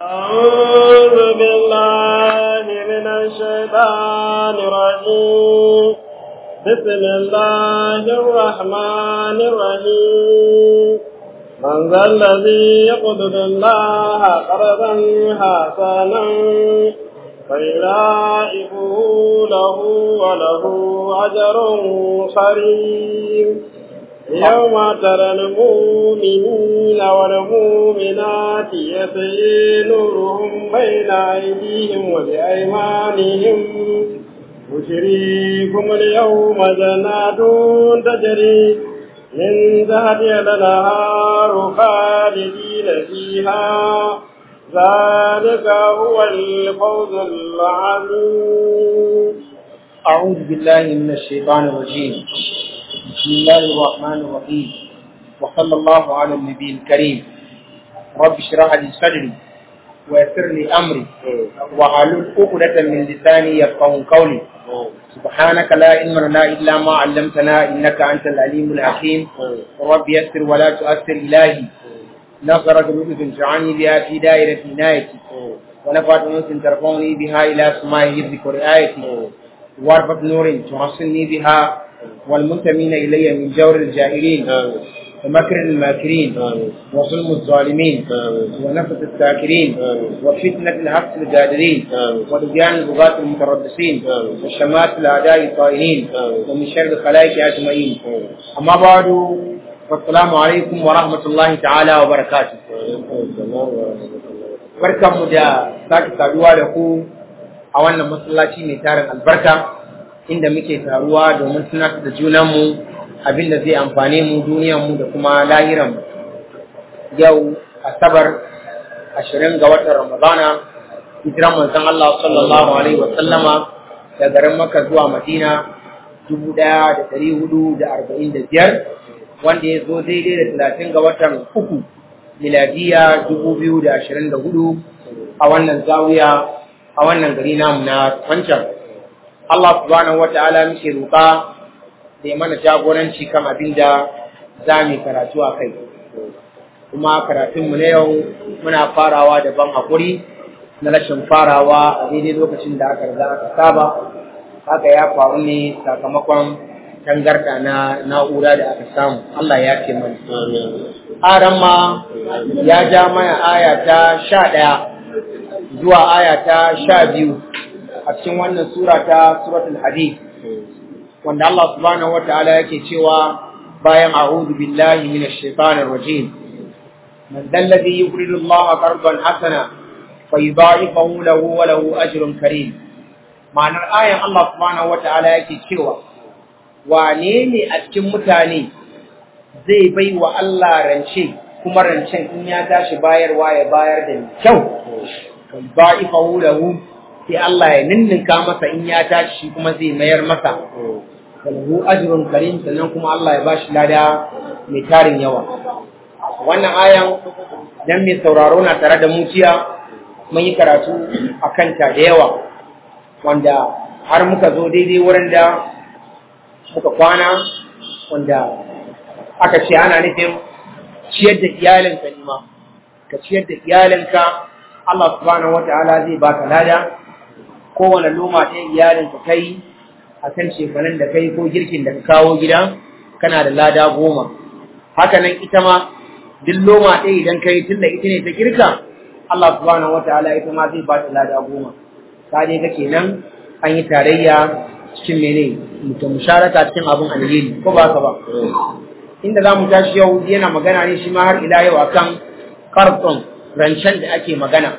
أعوذ بالله من الشيطان الرجيم بسم الله الرحمن الرحيم من ذا الذي يقبض الله قرضا حسنا فيضاعفه له وله أجر كريم يوم ترى المؤمنين والمؤمنات يسعي نورهم بين أيديهم وبأيمانهم بشريكم اليوم جنات تجري من تحتها الأنهار خالدين فيها ذلك هو الفوز العظيم أعوذ بالله من الشيطان الرجيم بسم الله الرحمن الرحيم وصلى الله على النبي الكريم رب اشرح لي صدري ويسر لي أمري وحلل عقدة من لساني يفقهوا قولي سبحانك لا علم لنا إلا ما علمتنا إنك أنت العليم الحكيم رب يسر ولا تؤثر إلهي نصرك لطف جعلني بها في دائرة عنايتي ونفعت أنس ترفعني بها إلى سماء حفظك ورعايتي واربط نور تحصني بها والمنتمين إلي من جور الجاهلين ومكر الماكرين وظلم الظالمين ونفس الساكرين وفتنة الحبس الجادرين ولجان البغاة المتربصين وشمات الأعداء الطائعين ومن شر الخلائق أجمعين أما بعد والسلام عليكم ورحمة الله تعالى وبركاته barkanmu da sake saduwa da ku a wannan masallaci mai tarin albarka inda muke taruwa domin tunatar da junanmu abin da zai amfane mu duniyanmu da kuma lahiranmu yau asabar ashirin ga watan ramadana hijiran manzon Allah sallallahu alaihi wa sallama da garin Makka zuwa Madina dubu ɗaya da ɗari hudu da arba'in da biyar wanda ya zo daidai da talatin ga watan uku miladiya dubu biyu da ashirin da hudu a wannan zawiya a wannan gari namu na wancan Allah subhanahu wa ta'ala muke roƙa da ya mana jagoranci kan abin da za mu karatu a kai kuma karatunmu na yau muna farawa da ban haƙuri na rashin farawa a daidai lokacin da aka riga aka saba haka ya faru ne sakamakon tangarda na na'ura da aka samu Allah ya ce mana aran ma ya ja mana aya ta sha ɗaya zuwa aya ta sha biyu a cikin wannan sura ta suratul hadid wanda Allah subhanahu wataala yake cewa bayan a'udhu billahi minash shaitanir rajim man dalladhi yuridu Allah qardan hasana fayudha'ifahu lahu wa lahu ajrun karim ma'anar ayan Allah subhanahu wataala yake cewa wane ne a cikin mutane zai bai wa Allah rance kuma rancen in ya tashi bayarwa ya bayar da kyau fayudha'ifahu lahu sai Allah ya ninninka masa in ya tashi kuma zai mayar masa lahu ajrun karim sannan kuma Allah ya bashi lada mai tarin yawa wannan ayan dan mai sauraro na tare da mu jiya mun yi karatu akan ta da yawa wanda har muka zo daidai wurin da muka kwana wanda aka ce ana nufin ciyar da iyalinka ne ma ka ciyar da iyalinka Allah subhanahu wataala zai baka lada kowane loma ɗaya iyalinka kai a kan shefanen da kai ko girkin da ka kawo gida kana da lada goma haka nan ita ma duk loma ɗaya idan kai tun da ita ne ta girka Allah subhanahu wataala ita ma zai ba ta lada goma ta dai ga kenan an yi tarayya cikin mene mutum musharaka cikin abin alheri ko ba ka ba inda za mu tashi yau yana magana ne shi ma har ila yau akan karton rancen da ake magana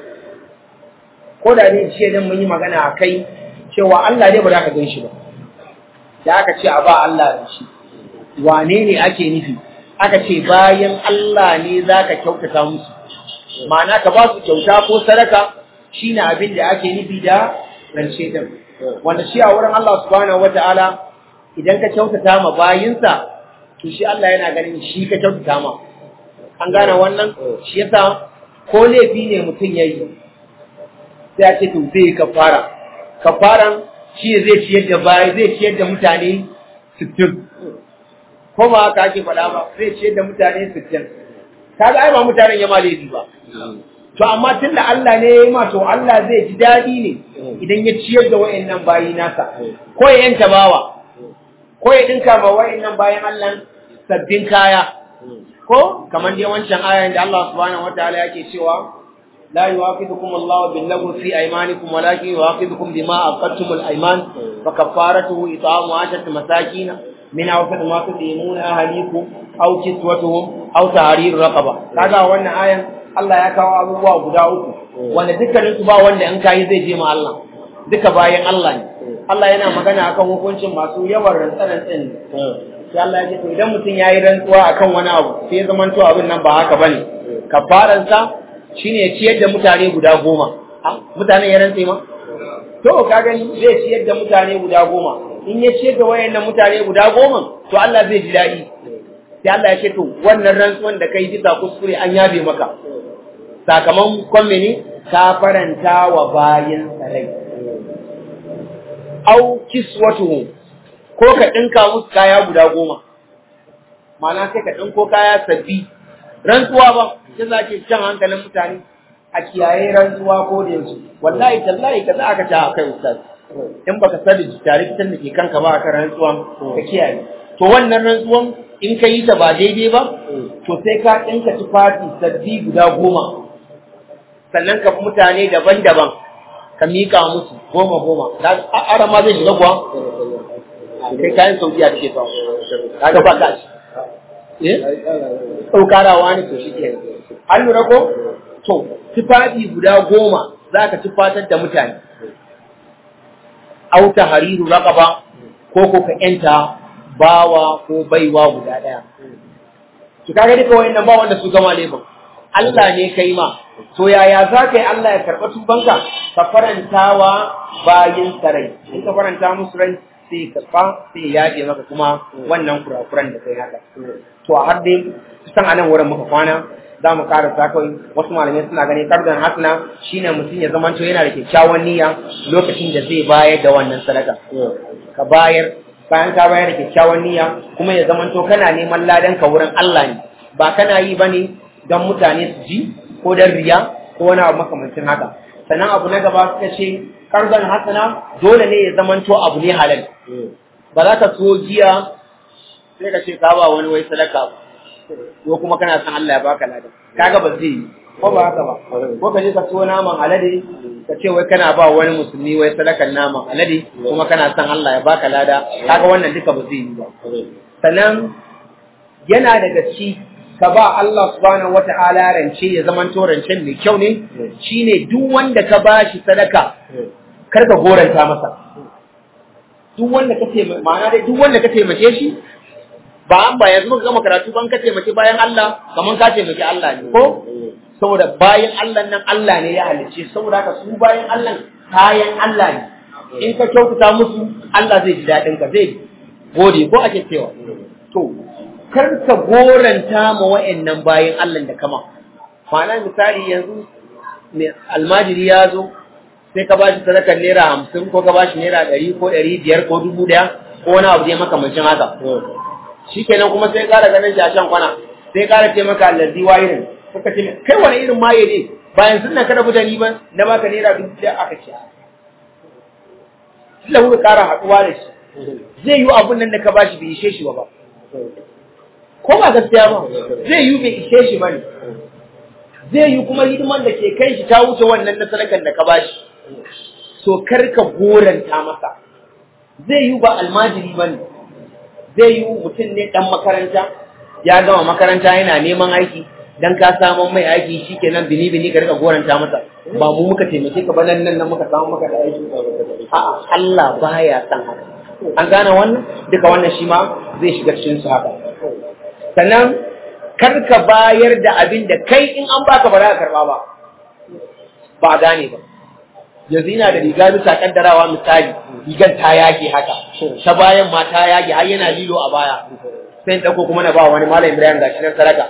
ko da dai ce dan mun yi magana a kai cewa Allah dai ba za ka gan shi ba da aka ce a ba Allah da shi wane ne ake nufi aka ce bayan Allah ne za ka kyautata musu ma'ana ka ba su kyauta ko sadaka shine abin da ake nufi da rance din wanda shi a wurin Allah subhanahu wataala idan ka kyautata ma bayinsa to shi Allah yana ganin shi ka kyautata ma an gane wannan shi yasa ko laifi ne mutum yayi sai a ce to zai kafara kafaran shi zai ciyar da bayi zai ciyar da mutane 60 ko ba haka ake faɗa ba zai ciyar da mutane 60 kaga ai ba mutanen ya ma laifi ba to amma tunda Allah ne ya yi ma to Allah zai ji daɗi ne idan ya ciyar da wayannan bayi nasa ko ya yanta bawa ko ya dinka ma wayannan bayan Allah sabbin kaya ko kamar dai wancan ayan da Allah subhanahu wataala yake cewa لا يواخذكم الله باللغو في أيمانكم ولكن يواخذكم بما أخذتم الأيمان فكفارته إطعام عشرة مساكين من أوسط ما تطعمون أهليكم أو كسوتهم أو تحرير رقبة kaga wannan ayan Allah ya kawo abubuwa guda uku wanda dukkanin su ba wanda in kai zai je ma Allah duka bayan Allah ne Allah yana magana akan hukuncin masu yawan rantsan-rantsan sai Allah ya ce to idan mutum yayi rantsuwa akan wani abu sai ya zama to abin nan ba haka bane kafaransa shine ya ciyar da mutane guda goma mutane ya rantse ma to ka gani zai ciyar da mutane guda goma in ya ciyar da wayannan mutane guda goma to Allah zai ji daɗi sai Allah ya ce to wannan rantsuwan da kai bisa kuskure an yabe maka sakamakon mene ka faranta wa bayin sarai au kiswatuhum ko ka dinka musu kaya guda goma ma'ana sai ka dinko kaya sabbi rantsuwa ba sai za ke jan hankalin mutane a kiyaye rantsuwa ko da yanzu wallahi tallahi ka za aka ta a kai ustaz in baka sani tare kitan da ke kanka ba akan rantsuwa ka kiyaye to wannan rantsuwan in ka yi ta ba daidai ba to sai ka ɗinka tufafi sabbi guda goma sannan ka mutane daban-daban ka miƙa musu goma goma ara ma zai shiga kuwa kai kayan saudiya ce ba ka ga ba ka ci ɗaukarawa ne to shi ke an lura ko to tufafi guda goma za ka tufatar da mutane auta hariru raƙaba ko ko ka ‘yanta bawa ko baiwa guda ɗaya ki kaga duka wayannan ba wanda su gama laifin Allah ne kai ma to yaya za ka yi Allah ya karɓa tubanka ka farantawa bayin sarai in ka faranta musu rai sai karɓa sai ya yaje maka kuma wannan kurakuran da kai haka to a har dai kusan a nan wurin muka kwana za mu ƙara sa kawai wasu malamai suna ganin kardan hasna shine mutum ya zama to yana da kyakkyawan niyya lokacin da zai bayar da wannan sadaka ka bayar bayan ka bayar da kyakkyawan niyya kuma ya zama to kana neman ladan ka wurin Allah ne ba kana yi bane don mutane su ji ko don riya ko wani abu makamancin haka sannan abu na gaba suka ce kardan hasana dole ne ya zama to abu ne halal ba za ka so giya sai ka ce ka ba wani wai sadaka ba ko kuma kana son Allah ya baka lada kaga ba zai yi ko ba haka ba ko ka je ka so naman alade ka ce wai kana ba wani musulmi wai sadakan naman alade kuma kana son Allah ya baka lada kaga wannan duka ba zai yi ba sannan yana daga ci ka ba Allah subhanahu wata'ala rance ya zaman to rancen mai kyau ne shine duk wanda ka bashi sadaka kar ka goranta masa duk wanda ka taimake ma'ana dai duk wanda ka taimake shi ba an ba yanzu muka gama karatu ban ka taimaki bayan Allah kaman ka taimaki Allah ne ko saboda bayan Allah nan Allah ne ya halicce saboda haka su bayan Allah kayan Allah ne in ka kyautata musu Allah zai ji daɗin ka zai gode ko ake cewa to kar ka goranta ma wa'annan bayan Allah da kama ma'ana misali yanzu almajiri ya zo sai ka bashi sadakar naira hamsin ko ka bashi naira ɗari ko ɗari biyar ko dubu ɗaya ko wani abu zai makamancin haka shikenan kuma sai ƙara ganin shi a shan kwana sai ƙara ce maka allazi wayirin suka ce kai wani irin maye ne bayan sun nan kada mutane ba na baka naira dubu ɗaya aka ce Sila kuka ƙara haɗuwa da shi zai yi abun nan da ka bashi bai ishe shi ba ko ba gaskiya ba zai yi bai ishe shi ba ne zai yi kuma hidiman da ke kai shi ta wuce wannan na sadakan da ka bashi so kar ka goranta masa zai yi ba almajiri ba ne zai yi mutum ne ɗan makaranta ya gama makaranta yana neman aiki dan ka samu mai aiki shikenan bini bini ka rika goranta masa ba mu muka taimake ka ba nan nan muka samu maka da aiki a'a Allah baya san haka an gane wannan duka wannan shi ma zai shiga cikin su haka sannan kar ka bayar da abin da kai in an baka ba za ka karba ba ba a gane ba yanzu ina da riga bisa kaddarawa misali rigar ta yage haka ta bayan ma ta yage har yana lilo a baya sai in dauko kuma na ba wani malam Ibrahim gashi nan sadaka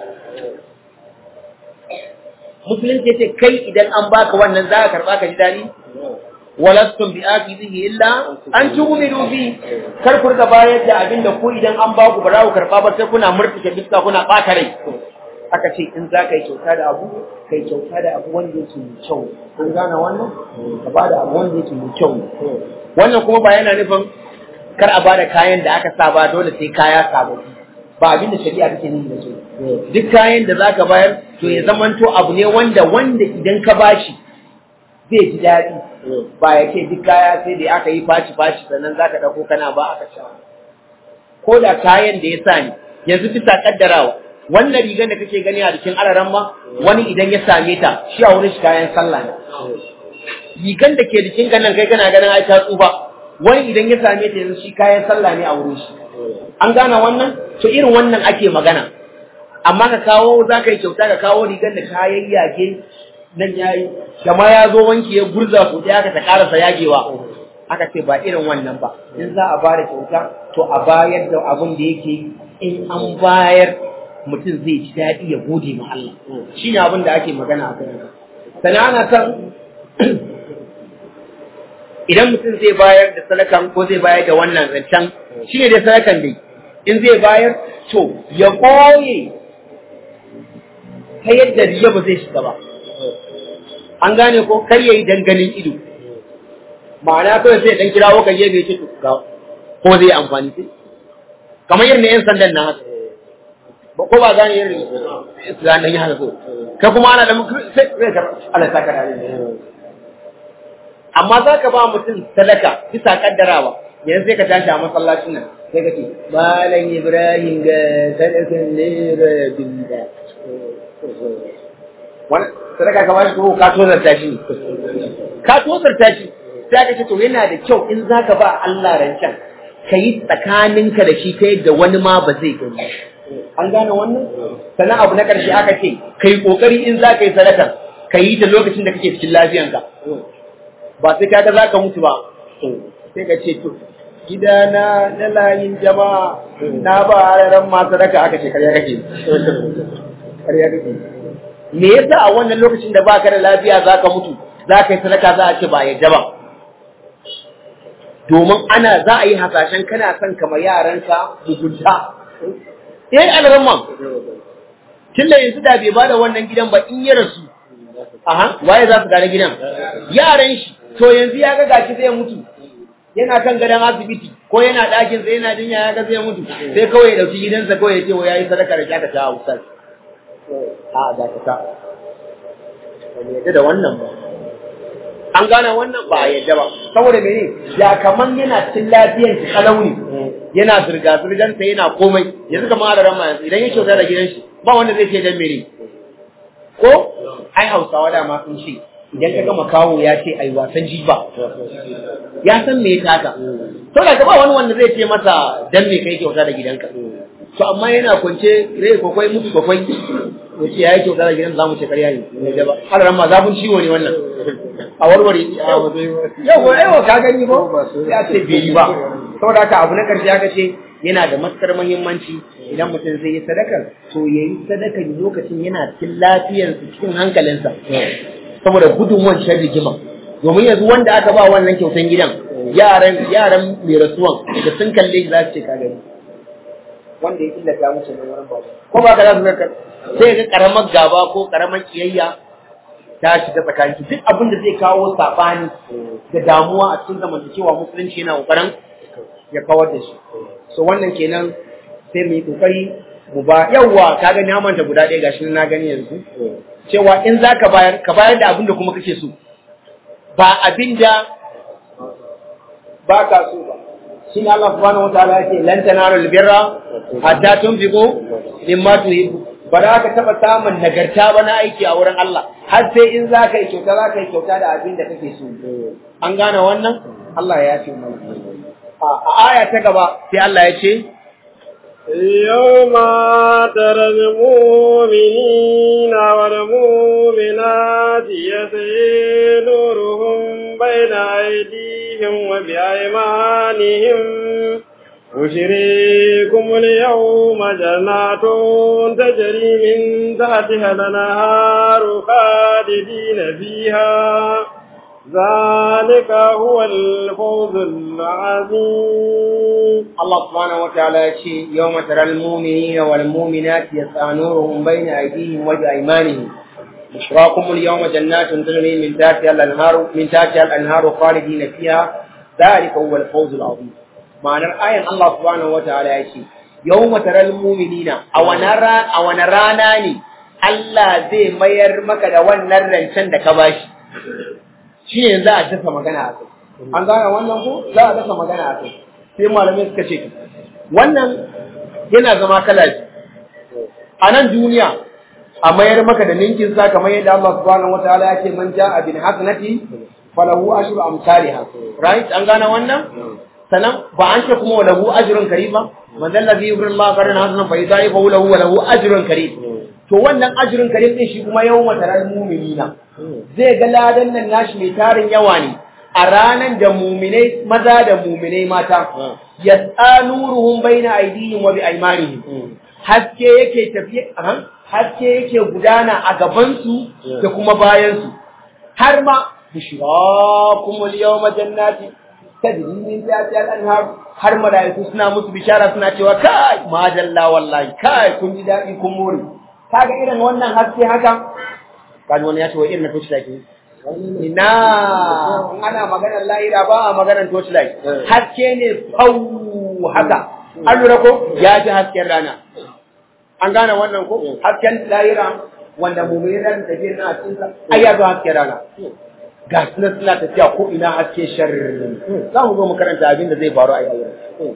musulunci ce kai idan an baka wannan za ka karba ka ji dadi walastum bi akizihi illa an tu'minu bi kar ku riga bayar da abin da ku idan an baku ba za ku karba ba sai kuna murtuke biska kuna bata rai aka ce in za ka yi kyauta da abu ka yi kyauta da abu wanda yake mai kyau an gane wannan ka ba da abu wanda yake mai kyau wannan kuma ba yana nufin kar a ba da kayan da aka sa ba dole sai kaya sababbi ba abin da shari'a take nuni da su duk kayan da zaka bayar to ya zamanto abu ne wanda wanda idan ka bashi zai ji daɗi ba ya ce duk kaya sai da aka yi faci faci sannan zaka dauko kana ba aka sha ko da kayan da ya sa ni yanzu bisa kaddarawa wannan rigar da kake gani a jikin araran ma wani idan ya same ta shi a wurin shi kayan sallah ne rigar da ke jikin ka nan kai kana ganin ai ta tsufa wani idan ya same ta yanzu shi kayan sallah ne a wurin shi an gane wannan to irin wannan ake magana amma ka kawo za ka yi kyauta ka kawo rigar da kayan yage nan yayi da ma ya zo wanki ya gurza ko ya ka ta karasa yagewa aka ce ba irin wannan ba in za a bada kyauta to a bayar da abin da yake in an bayar mutum zai ji daɗi ya gode ma Allah shi ne abin da ake magana a kan sannan ana san idan mutum zai bayar da sadakan ko zai bayar da wannan zancen shi ne dai sadakan dai in zai bayar to ya koye ta yadda riya ba zai shiga ba an gane ko kar yayi danganin ido ma'ana kawai sai dan kirawo kan gefe ce to ko zai amfani sai kamar irin yan sandan na haka ba ko ba gane irin islam dan ya haka so kai kuma ana da sai sai ka Allah saka da amma za ka ba mutum sadaka bisa kaddarawa yanzu sai ka tashi a masallacin nan sai ka ce malam ibrahim ga sadakan naira binda wani sadaka ka bashi ko ka tozarta shi ka tozarta shi sai aka ce to yana da kyau in za ka ba Allah rancen ka yi tsakaninka da shi ta yadda wani ma ba zai gani an gane wannan sannan abu na ƙarshe aka ce ka yi ƙoƙari in za ka yi sadakar ka yi ta lokacin da kake cikin lafiyanka ba sai kaga za ka mutu ba sai ka ce to gidana na layin jama'a na ba ran ma sadaka aka ce karya kake karya kake me yasa a wannan lokacin da baka da lafiya za ka mutu za ka yi sadaka za a ce ba yadda ba domin ana za a yi hasashen kana son kama yaranka mugunta eh alramman tunda yanzu da bai bada wannan gidan ba in ya rasu aha waye za su gane gidan yaran shi to yanzu ya ga gashi zai mutu yana kan gadon asibiti ko yana ɗakin sa yana jinya ya ga zai mutu sai kawai ya dauki gidansa kawai ya ce wa yayi sadaka da kyaka ta ustaz a da ka ta ba yadda da wannan ba an gane wannan ba yadda ba saboda mene ya kaman yana cikin lafiyan shi kalauni yana zirga zirgan sa yana komai yanzu kamar da rama yanzu idan ya kyauta da gidan shi ba wanda zai ce dan mene ko ai hausawa da ma sun ce idan ka gama kawo ya ce ai wasan jiba ya san me ya taka to da ba wani wanda zai ce masa dan me kai kyauta da gidanka to amma yana kwance rai kwakwai mutu kwakwai wace ya yi kyauta da gidan zamu ce karya ne da ba har ramma zafin ciwo ne wannan a warware yau yau ka gani ba ya ce bai yi ba saboda haka abu na karshe aka ce yana da matukar muhimmanci idan mutum zai yi sadakar to ya yi sadakar lokacin yana cikin lafiyarsa cikin hankalinsa saboda gudun wancan rigima domin yanzu wanda aka ba wannan kyautan gidan yaran yaran mai rasuwan da sun kalle shi za su ce ka gani wanda ya illata musu ne wurin babu ko ba ka za su ga sai ga karamar gaba ko karamar kiyayya ta shiga tsakanin duk abin da zai kawo sabani da damuwa a cikin zamantakewa musulunci yana kokarin ya kawar da shi so wannan kenan sai mu yi kokari mu ba yawwa ka ga na manta guda ɗaya gashi na gani yanzu cewa in za ka bayar ka bayar da abin da kuma kake so ba abin da ba ka so ba shi ne Allah subhanahu wataala ya ce lan tanaru albirra hatta tunfiqu mimma tuhibbu ba za ka taɓa samun nagarta ba na aiki a wurin Allah har sai in za ka yi kyauta za ka yi kyauta da abin da kake so an gane wannan Allah ya ce mana a aya ta gaba sai Allah ya ce يوم ترى المؤمنين والمؤمنات يسعي نورهم بين أيديهم وبأيمانهم بشريكم اليوم جنات تجري من تحتها الأنهار خالدين فيها ذلك هو الفوز العظيم Allah subhanahu wa ta'ala ya ce yawma taral mu'minina wal mu'minati yas'a nuruhum bayna aydihim wa bi aymanihim بشراكم اليوم جنات تجري من تحتها الانهار من تحتها الانهار خالدين فيها ذلك هو الفوز العظيم معنى الآية الله سبحانه وتعالى يقول يوم ترى المؤمنين أو نرى أو نراناني Allah zai mayar maka da wannan rancen da ka bashi shi ne za a dasa magana a kai an gane wannan ko za a dasa magana a kai sai malamai suka ce wannan yana zama kala a nan duniya a mayar maka da ninkin sa kamar yadda Allah subhanahu wataala ya ce man ja'a bil hasanati falahu ashru amsalha right an gane wannan sanan ba an ce kuma lahu ajrun karim ba man dal ladhi yuridu Allah qaran hasanan fa yudaifu lahu wa lahu ajrun karim to wannan ajrun karim din shi kuma yawma taral mu'minina zai ga ladan nan nashi mai tarin yawa ne a ranan da muminai maza da muminai mata yas'anuruhum baina aydihim wa bi aymanihim haske yake tafiye haske yake gudana a gabansu da kuma bayansu har ma bushrakumul yawma jannati tajri min tahtiha al-anhar har malaiku suna musu bishara suna cewa kai majalla wallahi kai kun ji dadi kun more kaga irin wannan haske haka kaji wani ya ce wa irin na torchlight ne ina ana maganar lahira ba a maganar torchlight haske ne fau haka an lura ko ya ji hasken rana an gane wannan ko hasken lahira wanda mummuni ran tafiya na cikin sa ai ya zo hasken rana ga suna suna tafiya ko ina haske sharri za mu zo mu karanta abin da zai faru a yau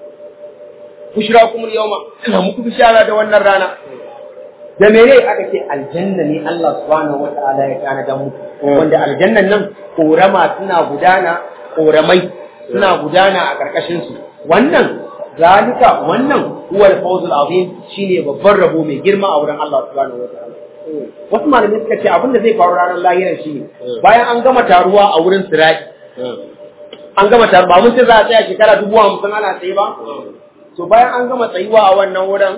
bushra kuma yawma ina muku bishara da wannan rana da mene aka ce aljanna ne Allah subhanahu wataala ya kana da mu wanda aljannan nan korama suna gudana koramai suna gudana a karkashin su wannan zalika wannan huwa al-fawz al-azim shine babban rabo mai girma a wurin Allah subhanahu wataala wasu malamai suka ce abinda zai faru ranar lahiran shine bayan an gama taruwa a wurin sirati an gama taruwa ba mun ce za a tsaya shekara dubu hamsin ana tsaye ba to bayan an gama tsayuwa a wannan wurin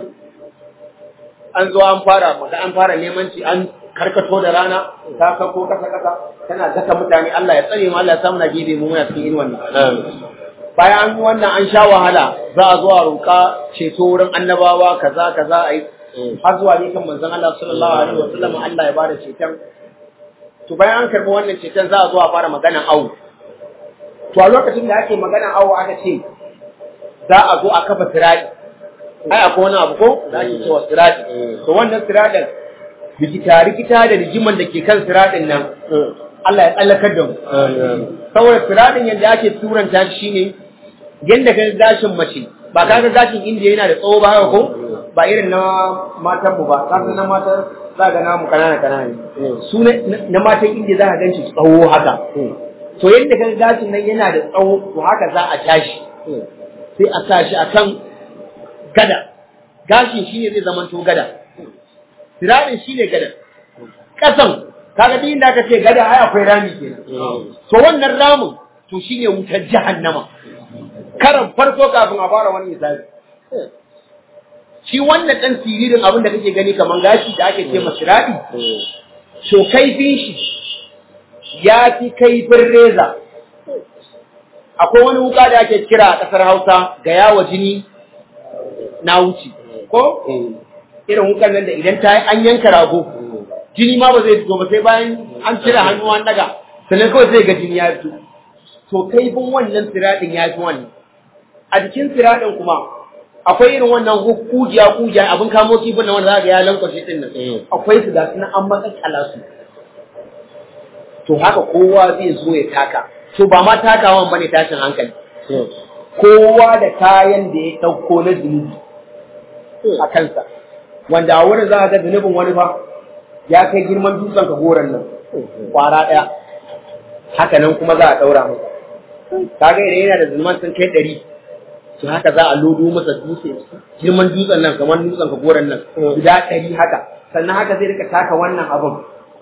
an zo an fara maka an fara neman ci an karkato da rana ta kako kasa kasa tana daka mutane Allah ya tsare mu Allah ya samu na gebe mu muna cikin wannan bayan an yi wannan an sha wahala za a zo a roƙa ceto wurin annabawa kaza kaza a yi har zuwa ne kan manzon Allah sallallahu alaihi wa sallam Allah ya bada ceton to bayan an karɓi wannan ceton za a zo a fara magana awu to a lokacin da ake magana awu aka ce za a zo a kafa sirati ai akwai wani abu ko da ake cewa sirati to wannan siratin rikita rikita da rigiman da ke kan siratin nan Allah ya tsallakar da mu saboda siratin yadda ake turanta shi ne yadda ka gashin mace ba ka ga gashin indiya yana da tsawo ba haka ko ba irin na matan mu ba ka na matan za ga namu kanana kanana ne su na matan indiya za ka ganshi tsawo haka to yadda ka gashin nan yana da tsawo to haka za a tashi sai a sa shi akan gada gashin shine zai zama to gada sirarin shine gada kasan kaga din da aka ce gada ai akwai rami kenan to wannan ramin to shine wutar jahannama karan farko kafin a fara wani hisabi shi wannan dan siririn abin da kake gani kaman gashi da ake ce masiradi to kaifin shi ya fi kaifin reza akwai wani wuka da ake kira a ƙasar Hausa ga yawa jini na wuce ko irin wukan nan da idan ta an yanka rago jini ma ba zai fito ba sai bayan an cire hannu an daga sannan kawai zai ga jini ya fito to kaifin wannan siradin ya fi wannan a jikin siradin kuma akwai irin wannan kujiya kujiya abin kamo kifin nan wanda za ga ya lankwashe din nan akwai su ga sunan an matsakala su to haka kowa zai zo ya taka to ba ma takawan bane tashin hankali kowa da kayan da ya ɗauko na zunubi a kansa wanda a wurin za a ga zunubin wani ba ya kai girman dutsen ka goron nan kwara ɗaya haka nan kuma za a ɗaura masa kaga idan yana da zunuban sun kai ɗari to haka za a lodo masa dutse girman dutsen nan kamar dutsen ka goron nan guda ɗari haka sannan haka zai rika taka wannan abin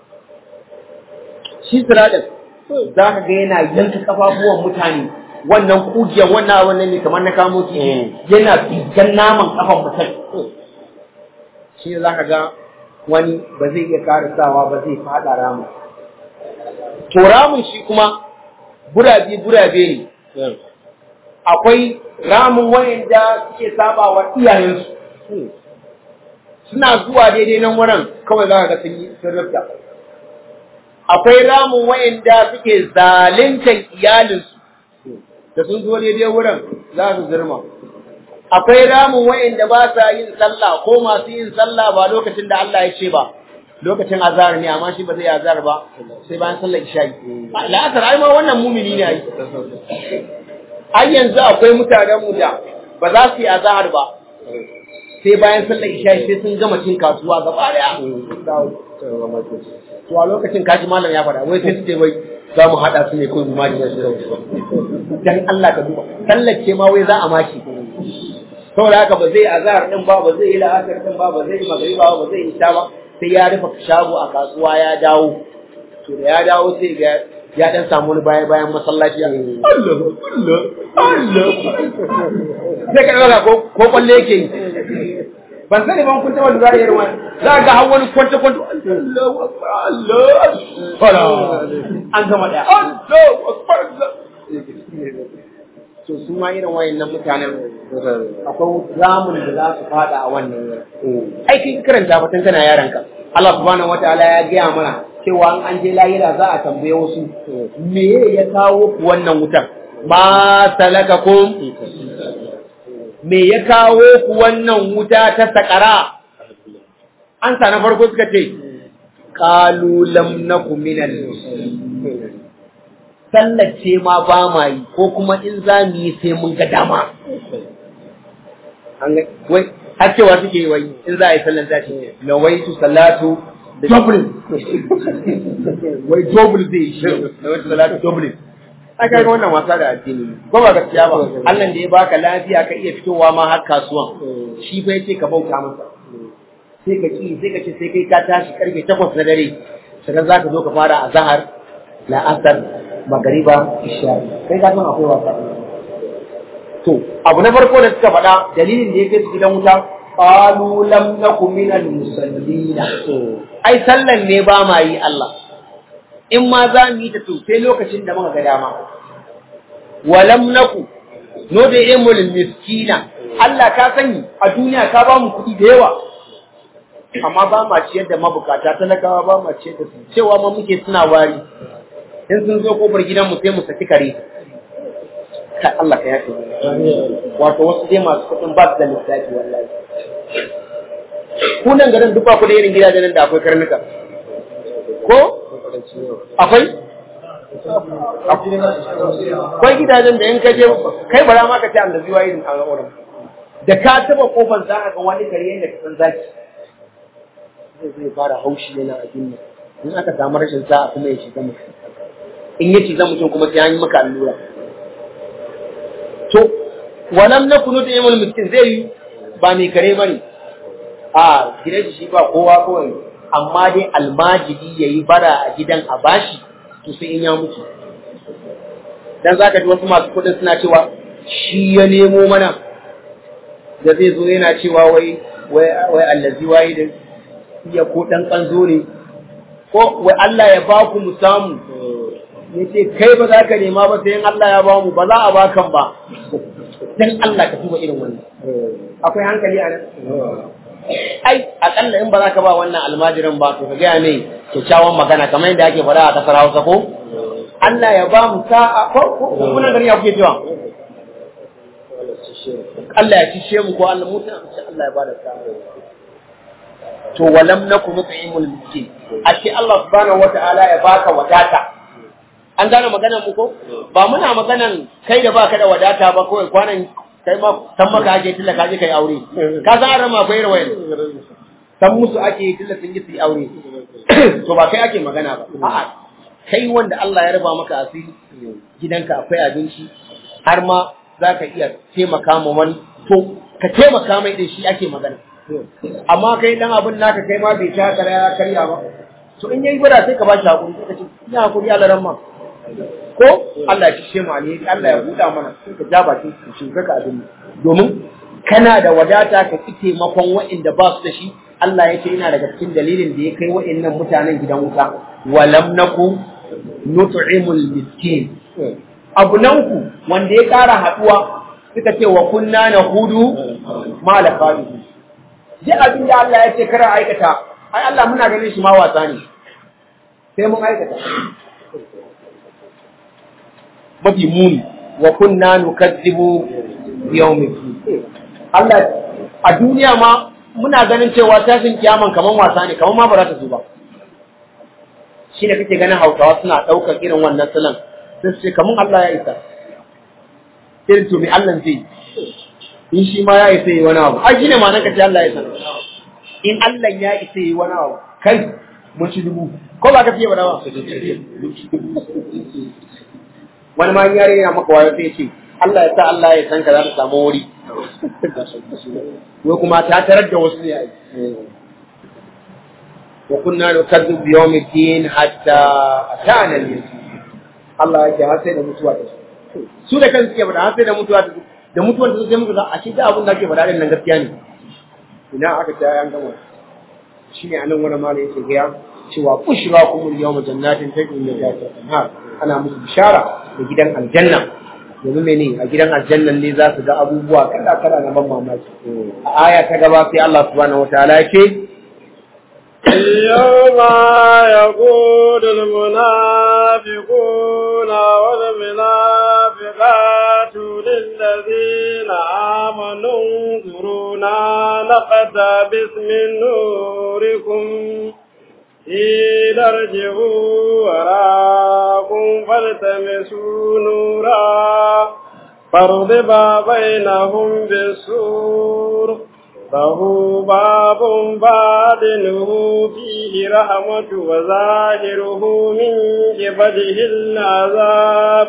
shi siraɗin za ka ga yana yanka kafafuwan mutane wannan kujiyar wannan wannan ne kamar na kamo kifi yana figan naman kafan mutum shi ne za ka ga wani ba zai iya karisawa ba zai fada ramu to ramin shi kuma gurabe gurabe ne akwai ramin wayanda suke saba wa iyayensu suna zuwa daidai nan wurin kawai za ka ga sun yi sun rufta akwai ramin wayanda suke zaluntar iyalinsu da sun zo daidai wurin za su zirma akwai ramin wayanda ba sa yin sallah ko masu yin sallah ba lokacin da Allah ya ce ba lokacin azhar ne amma shi ba zai azhar ba sai bayan sallar isha'i la'asar ai ma wannan mumini ne ai ai yanzu akwai mutanen mu da ba za su yi azhar ba sai bayan sallar isha'i sai sun gama cin kasuwa gaba daya to a lokacin kaji malam ya faɗa wai sai su ce wai za mu haɗa su ne kawai mu maji dan Allah ka duba sallar ce ma wai za a maki saboda haka ba zai azhar din ba ba zai yi la'asar din ba ba zai yi magriba ba ba zai yi isha ba sai ya rufe shago a kasuwa ya dawo to da ya dawo sai ga ya dan samu wani baya bayan masallaci ya Allah Allah Allah sai ka dauka ko ko kwalle yake yi ban sani ban kun taba lura da irin wani za ga har wani kwanta kwanta Allah Allah Allah an gama daya Allah akbar to su ma irin wayannan mutanen akwai zamun da za su fada a wannan aikin karanta ba tun kana yaranka Allah subhanahu wataala ya gaya mana cewa an je lahira za a tambaye wasu me ya kawo ku wannan wutar ma salakakum me ya kawo ku wannan wuta ta sakara an sa na farko suka ce qalu lam nakum minal sallace ma ba ma yi ko kuma in za mu yi sai mun ga dama wai har cewa suke yi wai in za a yi sallan za ce na wai tu salatu double wai double zai shi na wai tu salatu double a kaga wannan wasa da addini ko ba gaskiya ba Allah da ya baka lafiya ka iya fitowa ma har kasuwan shi fa yace ka bauta masa sai ka ki sai ka ce sai kai ka tashi karfe 8 na dare sannan za ka zo ka fara azhar la'asar magariba isha kai ka san akwai wasa to abu na farko da suka faɗa dalilin da ya kai su gidan wuta qalu lam nakum minal musallina ai sallan ne ba ma yi Allah in ma za mu yi ta to sai lokacin da muka ga dama wa lam naku no da imul miskina Allah ka sani a duniya ka ba mu kuɗi da yawa amma ba ma ciyar da mabukata talakawa ba ma ciyar da su cewa ma muke suna wari in sun zo kofar gidanmu sai mu saki kare ka Allah ka yafe wato wasu dai masu kuɗin ba su da lissafi wallahi ku nan garin duk ba ku da irin gidajen nan da akwai karnuka ko akwai akwai gidajen da in ka je kai bara ma ka ce an da zuwa irin an wurin da ka taba kofar za ka ga wani kare yadda ka san zaki zai fara haushi yana a duniya in aka samu rashin sa'a kuma ya shiga mutum in ya ci mutum kuma sai an yi maka allura to walam na kunu da imul miskin zai yi ba mai kare bane a gidan shi ba kowa kawai amma dai almajiri yayi bara a gidan a bashi to sai in ya mutu dan zaka ji wasu masu kudin suna cewa shi ya nemo mana da zai zo yana cewa wai wai wai allazi wai da iya ko dan kanzo ne ko wai Allah ya ba ku mu samu ya ce kai ba za ka nema ba sai in Allah ya ba mu ba za a bakan ba dan Allah ka tuba irin wannan akwai hankali a nan ai akalla in ba za ka ba wannan almajirin ba to ka gaya mai kyakkyawan magana kamar yadda ake faɗa a ƙasar Hausa ko Allah ya ba mu sa'a ko kuna gari ya kuke cewa Allah ya cishe mu ko Allah mutu Allah ya ba da sa'a to walam nakum nut'imul miskin ashe Allah subhanahu wata'ala ya baka wadata an gane maganar mu ko ba muna maganan kai da baka da wadata ba kawai kwanan kai ma san maka ake tilla ka je kai aure ka san arama akwai rawayan san musu ake tilla sun yi su aure to ba kai ake magana ba a'a kai wanda Allah ya raba maka asiri gidanka akwai abinci har ma za ka iya taimaka ma wani to ka taimaka mai da shi ake magana amma kai dan abin naka kai ma bai ta kara ya karya ba to in yayi gwada sai ka ba shi hakuri sai ka ce ina hakuri Allah ran ma ko Allah ya kishe mu alheri Allah ya buɗa mana sai ka ja bakin ka shi ka abin domin kana da wadata ka ki taimakon waɗanda ba su da shi Allah ya ce ina daga cikin dalilin da ya kai waɗannan mutanen gidan wuta walam naku nut'imul miskin abu na uku wanda ya ƙara haɗuwa suka ce wa kunna na hudu ma la falihu duk abin da Allah ya ce kara aikata ai Allah muna ganin shi ma wasa ne sai mun aikata mafi muni wa kunna nukazzibu yawmin Allah a duniya ma muna ganin cewa tashin kiyaman kaman wasa ne kaman ma ba za ta zo ba shine kake ganin Hausawa suna daukar irin wannan salon sai ce kaman Allah ya isa irin to me Allah zai in shi ma ya isa yi wani abu ai shine ma nan kace Allah ya isa in Allah ya isa yi wani abu kai mun ci dubu ko ba ka fiye ba dawa wani ma yare yana maka wayo sai ce Allah ya sa Allah ya san ka za ka samu wuri wai kuma ta tarar da wasu ne ai wa kunna nukazzu bi yawmi din hatta atana al-yaqin Allah yake har sai da mutuwa ta su da kansu ke faɗa har sai da mutuwa ta da mutuwar ta sai muka ga a shi da abin da ake faɗa din nan gaskiya ne ina aka ta an gama shine anan wani malai yake ga cewa bushra kumul yawma jannatin tajri min tahtiha al-anhar ana musu bishara da gidan aljanna domin mene a gidan aljannan ne za su ga abubuwa kala kala na ban mamaki a aya ta gaba sai Allah subhanahu wataala yake يوم يقول المنافقون والمنافقات للذين آمنوا انظرونا نقتبس من نوركم قيل ارجعوا وراءكم فالتمسوا نورا فاضرب بينهم بالسور له باب باطنه فيه رحمة وظاهره من قبله العذاب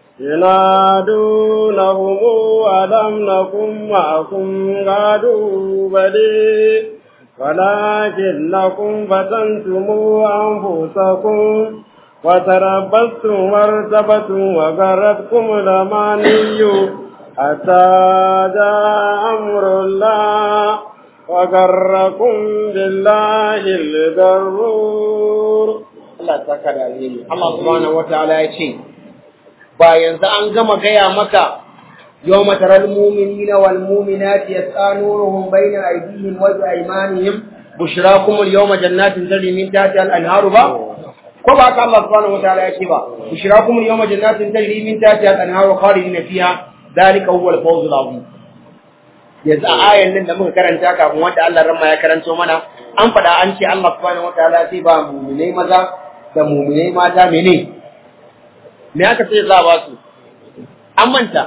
ينادونهم ألم نكن معكم قالوا بلي ولكنكم فتنتم أنفسكم وتربصتم وارتبتم وغرتكم الأماني حتى جاء أمر الله وغركم بالله الغرور Allah ta ka da alheri Allah subhanahu wataala ya ce ba yanzu an gama gaya maka yawma taral mu'minina wal mu'minati yasanuruhum bayna aydihim wa bi aymanihim bushrakum al yawma jannatin tajri min tahtiha al anharu ba ko ba ka Allah subhanahu wataala ya ce ba bushrakum al yawma jannatin tajri min tahtiha al anharu khalidina fiha dalika huwa al fawz al azim yanzu a ayan nan da muka karanta kafin wanda Allah ramma ya karanto mana an faɗa an ce Allah subhanahu wataala sai ba mu'minai maza da mu'minai mata mene me aka ce za a ba su an manta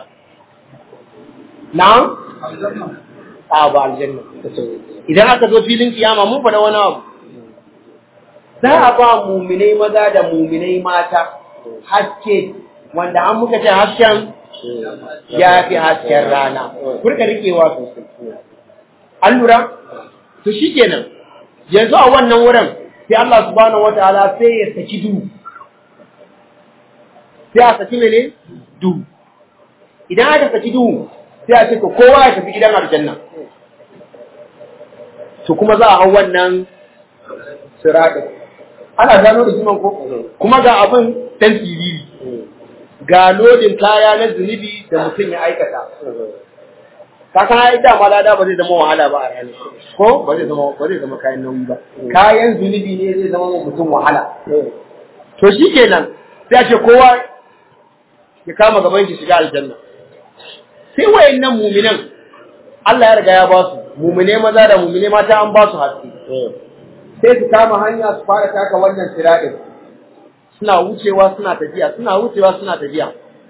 na'am a ba aljanna idan aka zo filin kiyama mun faɗa wani abu za a ba mu'minai maza da mu'minai mata haske wanda an muka ce hasken ya fi hasken rana kurka rikewa sosai an lura to shikenan yanzu a wannan wurin sai Allah subhanahu wataala sai ya saki duhu sai a saki mene duhu idan aka saki duhu sai a ce to kowa ya tafi gidan aljanna to kuma za a hau wannan sirata ana gano da jiman ko kuma ga abin dan siriri ga lodin kaya na zunubi da mutum ya aikata ka san ai da ma lada ba zai zama wahala ba a ranar ko ba zai zama ba zai zama kayan nauyi ba kayan zunubi ne zai zama mutum wahala to shikenan sai a ce kowa ya kama gaban shi shiga aljanna sai wayannan muminan Allah ya riga ya ba su mumine maza da mumine mata an ba su haske sai su kama hanya su fara taka wannan siradin suna wucewa suna tafiya suna wucewa suna tafiya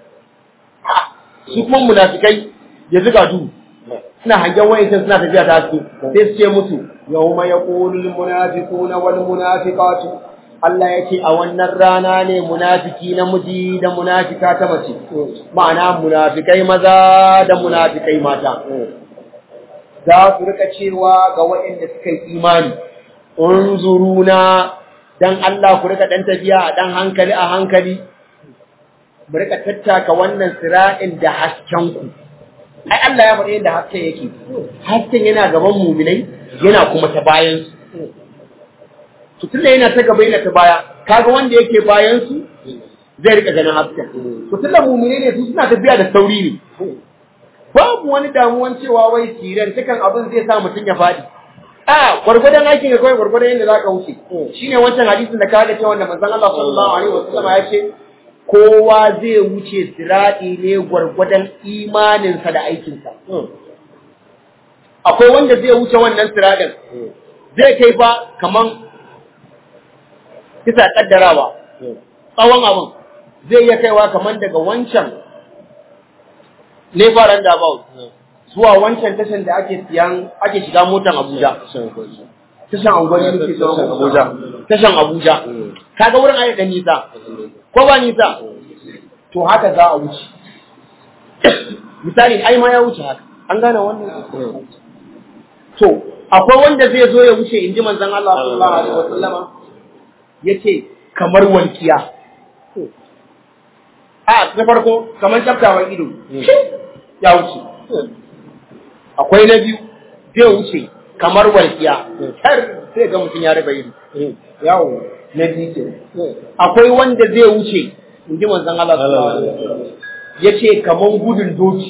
su kuma munafikai ya zuga du suna hangen wayancin suna tafiya ta haske sai su ce musu yawma yaqulul munafiquna wal munafiqatu Allah ya ce a wannan rana ne munafiki namiji da munafika ta mace ma'ana munafikai maza da munafikai mata za su rika cewa ga waɗanda suka yi imani unzuruna dan Allah ku rika dan tafiya a dan hankali a hankali mu rika tattaka wannan sira'in da hasken ku ai Allah ya faɗi yadda hasken yake hasken yana gaban muminai yana kuma ta bayan su to tunda yana ta gaba yana ta baya kaga wanda yake bayan su zai rika ganin hasken to tunda mumine ne su suna tafiya da sauri ne babu wani damuwan cewa wai siran tukan abin zai sa mutum ya faɗi a gwargwadon aikin ga kawai gwargwadon yadda za ka wuce shine wancan hadisin da ka ga cewa wanda manzon Allah sallallahu alaihi wasallam ya ce kowa zai wuce sirati ne gwargwadon imaninsa da aikinsa akwai wanda zai wuce wannan siratin zai kai ba kaman kisa kaddarawa tsawon abin zai iya kaiwa kaman daga wancan lebaran da about zuwa wancan tashan da ake siyan ake shiga motan Abuja tashan Angwani ne ke zuwa Abuja tashan Abuja kaga wurin ayi dan nisa ko ba nisa to haka za a wuce misali ai ma ya wuce haka an gane wannan to akwai wanda zai zo ya wuce inji manzon Allah sallallahu alaihi wasallama yace kamar wankiya a na farko kamar tsaftawan ido ya wuce akwai na biyu zai wuce kamar walƙiya har sai ga mutum ya raba ido yawo na biyu ke akwai wanda zai wuce in ji manzon Allah sallallahu alaihi wasallam yace kamar gudun doki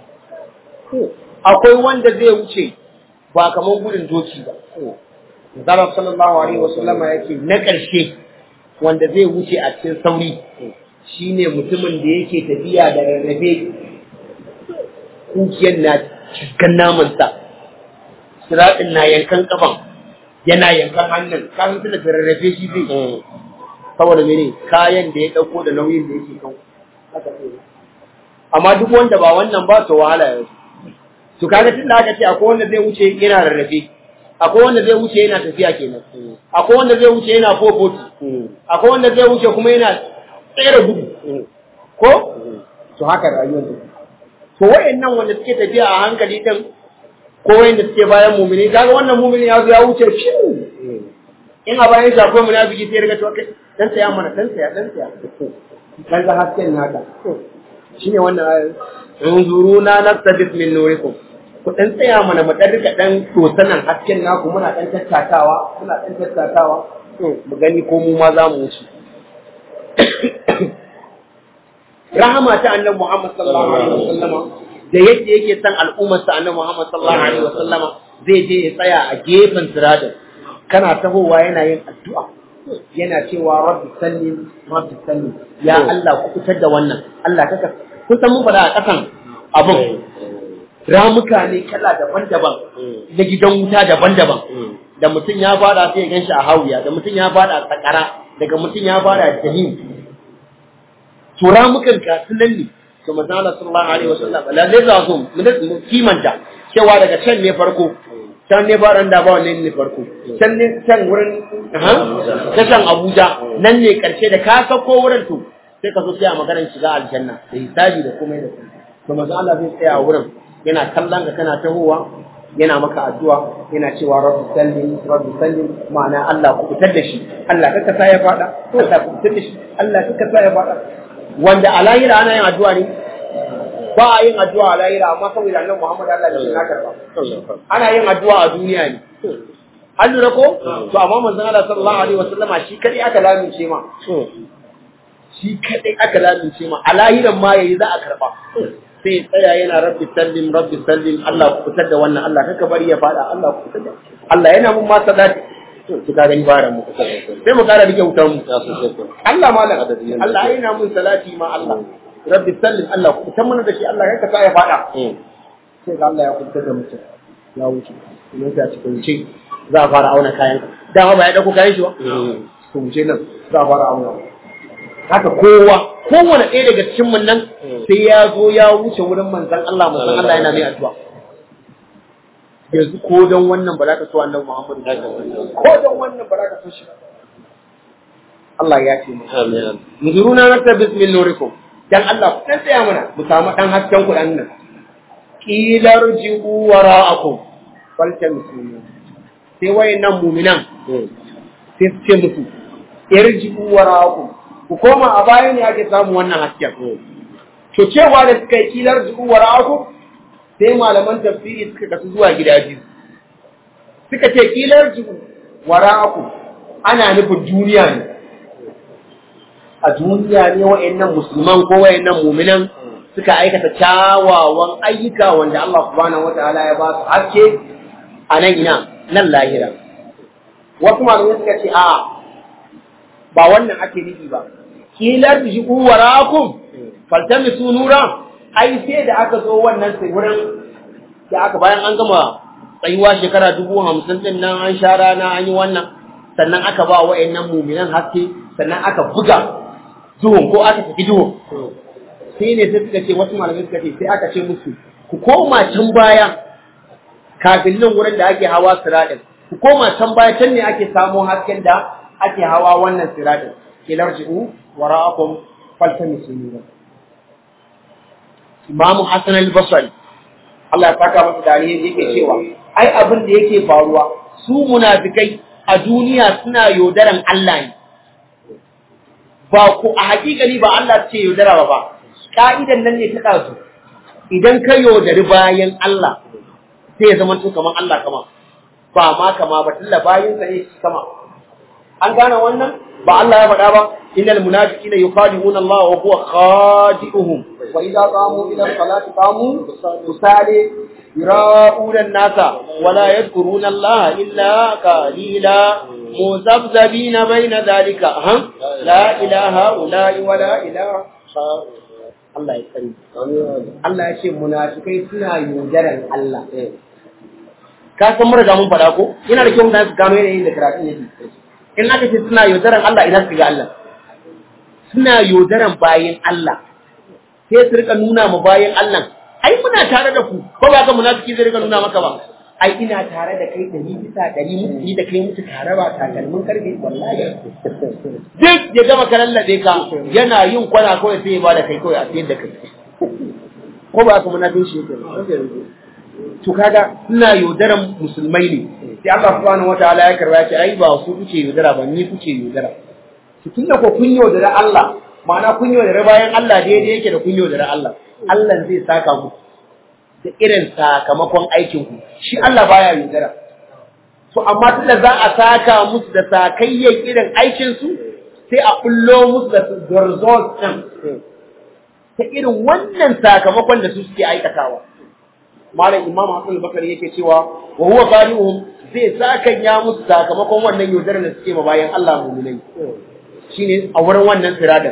akwai wanda zai wuce ba kamar gudun doki ba Zara sallallahu alaihi wasallama yake na ƙarshe wanda zai wuce a cikin sauri shine mutumin da yake tafiya da rarrafe kukiyar na cikin namansa siraɗin na yankan kafan yana yankan hannun kafin tuna da rarrafe shi zai saboda mene kayan da ya ɗauko da nauyin da yake kan amma duk wanda ba wannan ba to wahala ya to kaga tun da aka ce akwai wanda zai wuce yana rarrafe akwai wanda zai wuce yana tafiya kenan akwai wanda zai wuce yana fofoti akwai wanda zai wuce kuma yana tsere gudu ko to haka rayuwar ta to wayannan wanda suke tafiya a hankali din ko wayanda suke bayan mumini kaga wannan mumini ya zo ya wuce shi in a bayan shi akwai munafiki sai riga to kai dan tsaya mana dan tsaya dan tsaya dan ga hasken naka shine wannan ayar unzuruna nastabit min nurikum ku dan tsaya mana mu dan rika dan tosanan hasken naku muna dan tattakawa muna dan tattakawa mu gani ko mu ma za mu wuce rahama ta annabi Muhammad sallallahu alaihi wasallama da yadda yake san al'ummar sa annabi Muhammad sallallahu alaihi wasallama zai je ya tsaya a gefen siradin kana tahowa yana yin addu'a yana cewa rabbi sallim rabbi sallim ya Allah ku fitar da wannan Allah kaka kun san mun faɗa a ƙasan abin ramuka ne kala daban-daban na gidan wuta daban-daban da mutum ya fada sai ya ganshi a hawiya da mutum ya fada a sakara daga mutum ya fada a jahim to ramukan ka sunan ne to manzo Allah sallallahu alaihi wasallam la zai za su mu kimanta cewa daga can ne farko can ne ba da ba wannan ne farko can ne can wurin ha ta can Abuja nan ne karshe da ka sako wurin to sai ka zo sai a maganar shiga aljanna da hisabi da komai da komai to manzo Allah zai tsaya a wurin yana kallon ka kana tahowa yana maka addu'a yana cewa rabbi sallim rabbi sallim ma'ana Allah ku fitar da shi Allah kaka sa ya fada Allah ku fitar da shi Allah kaka sa ya fada wanda a lahira ana yin addu'a ne ba a yin addu'a a lahira amma saboda annabi Muhammad Allah da shi na karba ana yin addu'a a duniya ne an lura ko to amma manzon Allah sallallahu alaihi wasallama shi kadai aka lamince ma shi kadai aka lamince ma a lahiran ma yayi za a karba sai ya tsaya yana rabbi sallim rabbi sallim Allah ku fitar da wannan Allah kaka bari ya fada Allah ku fitar da Allah yana mun ma sadati to ka gani bara mu sai mu kara rike wutar mu Allah malam Allah yana mun salati ma Allah rabbi sallim Allah ku fitar mana da shi Allah kaka sa ya fada sai ga Allah ya fitar da mutum ya wuce kuma ta cikin ce za a fara auna kayan dama ba ya dauko kayan shi ba to mu ce nan za a fara auna haka kowa kowane ɗaya daga cikin mun nan sai ya zo ya wuce wurin manzon Allah manzon Allah yana mai addu'a yanzu ko don wannan ba za ka so annabi Muhammad ko don wannan ba za ka so shi Allah ya ce mu nuzuruna nakta bismil nurikum dan Allah ku dan tsaya mana mu samu dan hasken ku dan nan qilar ji'u wara'akum wal muslimin sai wayannan mu'minan sai su ce musu irji'u wara'akum ku koma a baya ne ake samun wannan hasken. To cewa da suka yi kilar zuku wa ra'aku sai malaman tafsiri suka kasu zuwa gida biyu. Suka ce kilar zuku wa ra'aku ana nufin duniya ne. a duniya ne wa'annan musulman ko wa'annan mu'minan suka aikata kyawawan ayyuka wanda Allah subhanahu wataala ya ba su haske a nan ina nan lahira wasu malamai suka ce a ba wannan ake nufi ba kila tujibu warakum faltamisu nura ai sai da aka zo wannan sai wurin da aka bayan an gama tsayuwa shekara dubu hamsin din nan an sha rana an yi wannan sannan aka ba wa'annan muminan haske sannan aka buga duhun ko aka tafi duhun sai ne sai suka ce wasu malamai suka ce sai aka ce musu ku koma can baya kafin nan wurin da ake hawa siraɗin ku koma can baya can ne ake samo hasken da ake hawa wannan siraɗin kilarji'u wara'akum faltamisu nura Imamu Hassan al-Basri Allah ya saka masa dariya yake cewa ai abin da yake faruwa su munafikai a duniya suna yaudaran Allah ne ba ku a hakikani ba Allah ce yaudara ba ba ka'idan nan ne ta kasu idan ka yaudari bayan Allah sai ya zama to kaman Allah kama ba ma kama ba tilla bayan sa ne kama an gane wannan ba Allah ya faɗa ba innal munafiqina yukhadi'una Allah wa huwa khadi'uhum wa idza qamu ila salati qamu kusali yura'una an-nasa wa la yadhkuruna Allah illa qalila muzabzabina bayna dhalika ha la ilaha illa wa la ilaha Allah ya sani Allah ya ce munafikai suna yaudaran Allah ka san mun riga mun faɗa ko yana da kyau mutane su gano yanayin da karatun yake in aka ce suna yaudaran Allah ina su ga Allah suna yaudaran bayan Allah sai su rika nuna ma bayan Allah ai muna tare da ku ko ba ka munafiki zai rika nuna maka ba ai ina tare da kai dari bisa dari mutu ni da kai mutu tare ba takalmin karfe wallahi duk ya gama kalallabe ka yana yin kwana kawai sai ya bada kai kawai a sayar da kai ko ba ka munafin shi yake to kaga ina yaudaran musulmai ne sai Allah subhanahu wataala ya karba ce ai ba su kuke yaudara ba ni kuke yaudara to tunda ko kun yaudara Allah ma'ana kun yaudara bayan Allah daidai yake da kun yaudara Allah Allah zai saka ku da irin sakamakon aikin ku shi Allah baya yaudara to amma tunda za a saka musu da sakayyan irin aikin su sai a kullo musu da result din ta irin wannan sakamakon da su suke aikatawa malam imam hasan al-bakari yake cewa wa huwa qari'uhum zai sakan ya musu sakamakon wannan yaudarar da suke ma bayan Allah mu'minai shine a wurin wannan siradar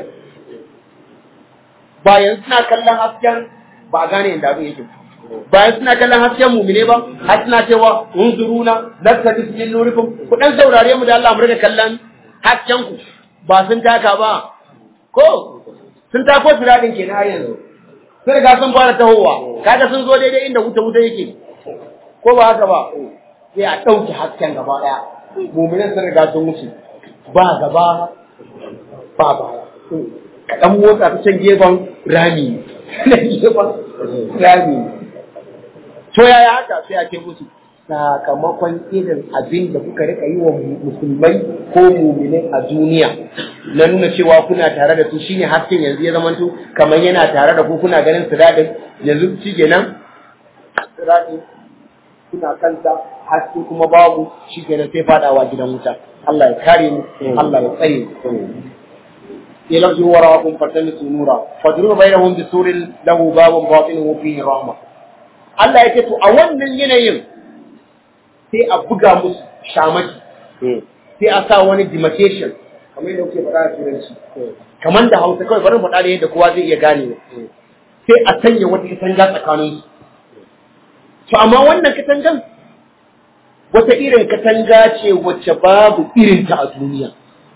bayan suna kallon hasken ba a gane yadda abin yake bayan suna kallon hasken mu'mine ba har suna cewa unzuruna naktabis min nurikum ku dan saurare mu da Allah mu riga kallon hasken ku ba sun taka ba ko sun tako siradin kenan yanzu sun riga sun fara tahowa kaga sun zo daidai inda wuta wuta yake ko ba haka ba sai a ɗauke hasken gaba ɗaya muminan sun riga sun wuce ba gaba ba baya ka ɗan motsa ta can gefen rami na gefen rami to yaya haka sai a ce musu sakamakon irin abin da kuka rika yi wa musulmai ko muminai a duniya na nuna cewa kuna tare da su shine hasken yanzu ya zamanto kamar yana tare da ku kuna ganin siradin yanzu shi kenan siradin kuna kanta haske kuma babu shi kenan sai fadawa gidan wuta Allah ya kare mu Allah ya tsare mu يلغي وراءكم فالتمسوا نورا فاضربوا بينهم بسور له باب باطنه فيه رحمه Allah ya ce to a wannan yanayin sai a buga musu shamaki sai a sa wani demarcation kamar yadda kuke faɗa a turanci kamar da hausa kawai bari faɗa da yadda kowa zai iya gane sai a sanya wata katanga tsakanin su to amma wannan katangan wata irin katanga ce wacce babu irin ta a duniya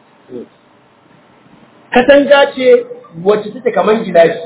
katanga ce wacce take kamar gilashi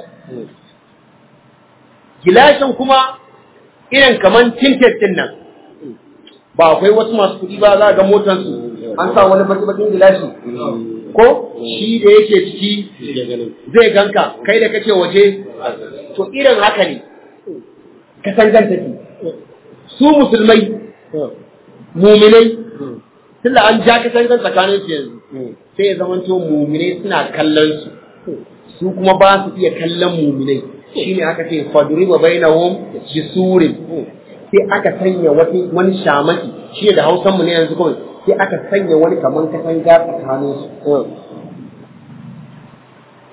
gilashin kuma irin kamar tinted din nan ba akwai wasu masu kuɗi ba za ga motarsu an sa wani baki-bakin gilashi ko shi da yake ciki zai ganka kai da kake waje to irin haka ne ka san ganta su musulmai muminai tunda an ja ka san tsakanin su yanzu sai ya zama to muminai suna kallon su su kuma ba su iya kallon muminai shine aka ce fadriba bainahum bisurin sai aka sanya wani shamaki shi da hausanmu ne yanzu kawai sai aka sanya wani kaman katanga tsakanin su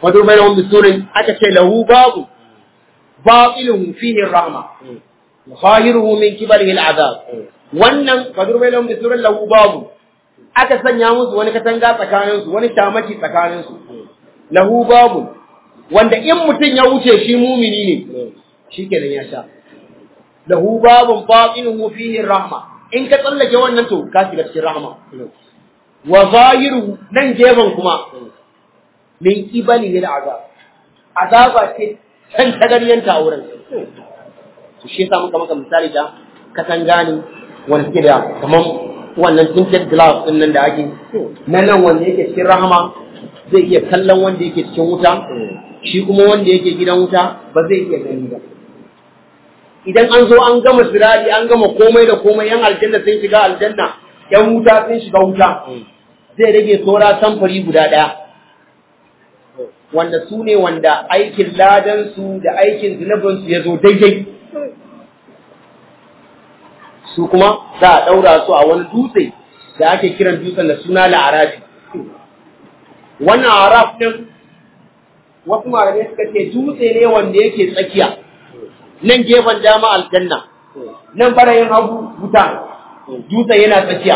wato bai lahum bisurin aka ce lahu babu batiluhu fihi rahma zahiruhu min kibalihi al'azab wannan wato bai lahum bisurin lahu babu aka sanya musu wani katanga tsakanin su wani shamaki tsakanin su lahu babu wanda in mutum ya wuce shi mumini ne shikenan ya sha lahu babun batiluhu fihi rahma in ka tsallake wannan to ka shiga cikin rahma wa zahiruhu nan gefen kuma min kibali ne da azab azaba ce can tagaryanta a wurin to shi yasa muka maka misali da katanga ne wanda suke da kaman wannan tinted glass din nan da ake na nan wanda yake cikin rahama zai iya kallon wanda yake cikin wuta shi kuma wanda yake gidan wuta ba zai iya gani ba idan an zo an gama sirari an gama komai da komai yan aljanna sun shiga aljanna yan wuta sun shiga wuta zai rage saura samfari guda ɗaya wanda su ne wanda aikin ladansu da aikin zunubinsu ya zo daidai su kuma za a ɗaura su a wani dutse da ake kiran dutsen da suna la'arafi wannan araf ɗin wasu malamai suka ce dutse ne wanda yake tsakiya nan gefen dama aljanna nan barayin hagu wuta dutse yana tsakiya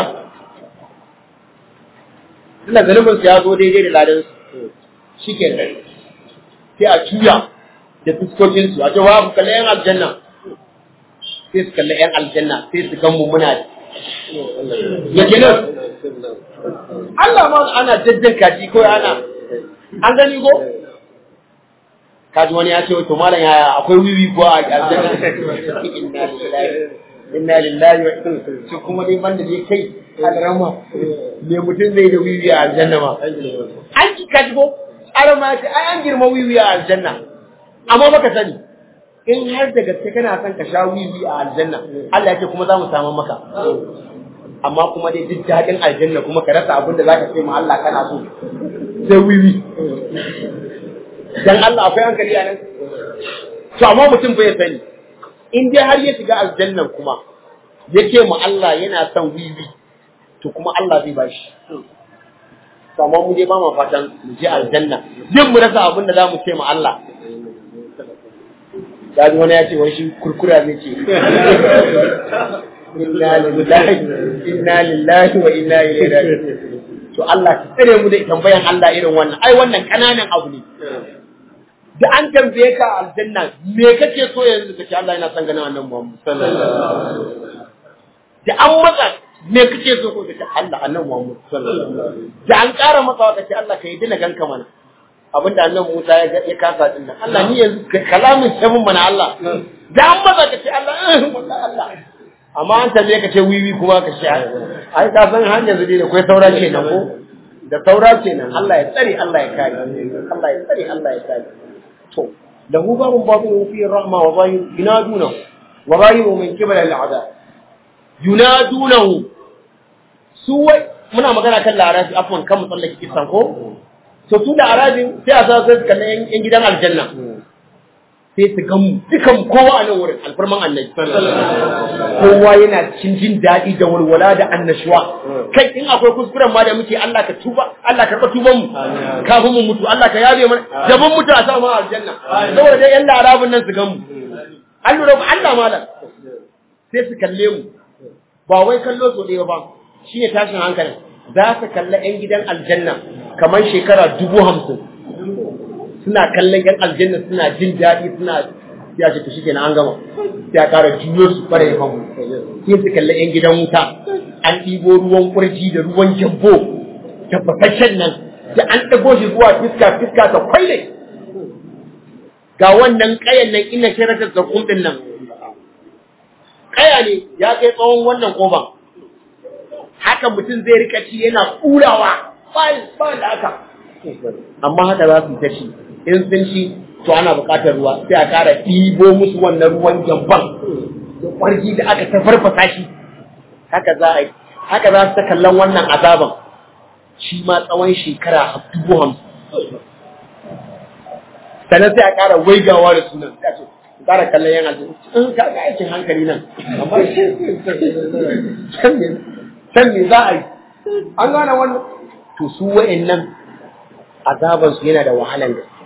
tunda zunubinsu ya zo daidai da ladansu shi ke nan sai a cuya da fuskokinsu a cewa ku kalli yan aljanna sai su kalli yan aljanna sai su gan mummuna ya ke nan Allah ma ana jajjan kaji ko ana an gani ko kaji wani ya ce to malam yaya akwai wiwi ko a aljanna inna lillahi inna lillahi wa inna ilaihi shi kuma dai banda dai kai alrama me mutum zai da wiwi a aljanna ma an ki kaji ko alama ce ai an girma wiwi a aljanna amma baka sani in har da gaske kana son ka sha wiwi a aljanna Allah ya ce kuma za mu samu maka amma kuma dai duk daɗin aljanna kuma ka rasa abin da za ka ce ma Allah kana so sai wiwi dan Allah akwai hankali a nan to amma mutum bai sani in dai har ya shiga aljannan kuma ya ce ma Allah yana son wiwi to kuma Allah zai bashi to amma mu dai ba mu fatan mu je aljanna din mu rasa abin da za mu ce ma Allah Gaji wani ya ce wai shi kurkura zai ce inna lillahi inna lillahi wa inna ilaihi raji'un to Allah ki tsare mu da tambayan Allah irin wannan ai wannan kananan abu ne da an tambaye ka aljanna me kake so yanzu kace Allah yana son ganin annabi Muhammad da an matsa me kake so ko kace Allah annabi Muhammad da an ƙara masa kace Allah ka yi dina ganka mana abinda annabi Musa ya kasa din nan Allah ni yanzu kalamin sabon mana Allah da an matsa kace Allah wallahi Allah amma an tambaye ka ce wiwi kuma ka ce ai ka san har yanzu dai da kai saura kenan ko da saura kenan Allah ya tsare Allah ya kare Allah ya tsare Allah ya kare to lahu babun babun fi rahma wa zahir yunaduna wa zahiru min qibla al'adab yunadunahu su wai muna magana kan larabi afwan kan mu tsallake kisan ko to su da arabin sai a sa sai kallon yan gidan aljanna sai su gamu dukan kowa a nan wurin alfarman annabi kowa yana cikin jin daɗi da walwala da annashuwa kai in akwai kuskuren ma da muke Allah ka tuba Allah ka karɓa tuban mu kafin mu mutu Allah ka yabe mana da mun mutu a sa mu aljanna saboda dai yan larabin nan su gamu an lura Allah malam sai su kalle mu ba wai kallo so ɗaya ba shine tashin hankalin za su kalla yan gidan aljanna kamar shekara dubu hamsin suna kallon yan aljanna suna jin daɗi suna ya ce to shi kenan an gama sai a ƙara juyo su fara yin hagu sai su kalli yan gidan wuta an ɗibo ruwan kurji da ruwan jabbo tabbataccen nan da an ɗago shi zuwa fiska fiska ta kwaile ga wannan ƙayan nan ina shiratar da kumɗin nan ƙaya ne ya kai tsawon wannan ƙoban haka mutum zai rika ci yana ƙurawa ba da haka amma haka za su ta ci in sun ci to ana buƙatar ruwa sai a ƙara ɗibo musu wannan ruwan jamban da ƙwarji da aka ta farfasa shi haka za a yi haka za su ta kallon wannan azaban shi ma tsawon shekara a dubu hamsin sannan sai a ƙara waigawa da sunan sai a ce ƙara kallon yan aljihu in ka ga aikin hankali nan amma san me za a yi an gane wannan to su wa'annan azabansu yana da wahalan gaske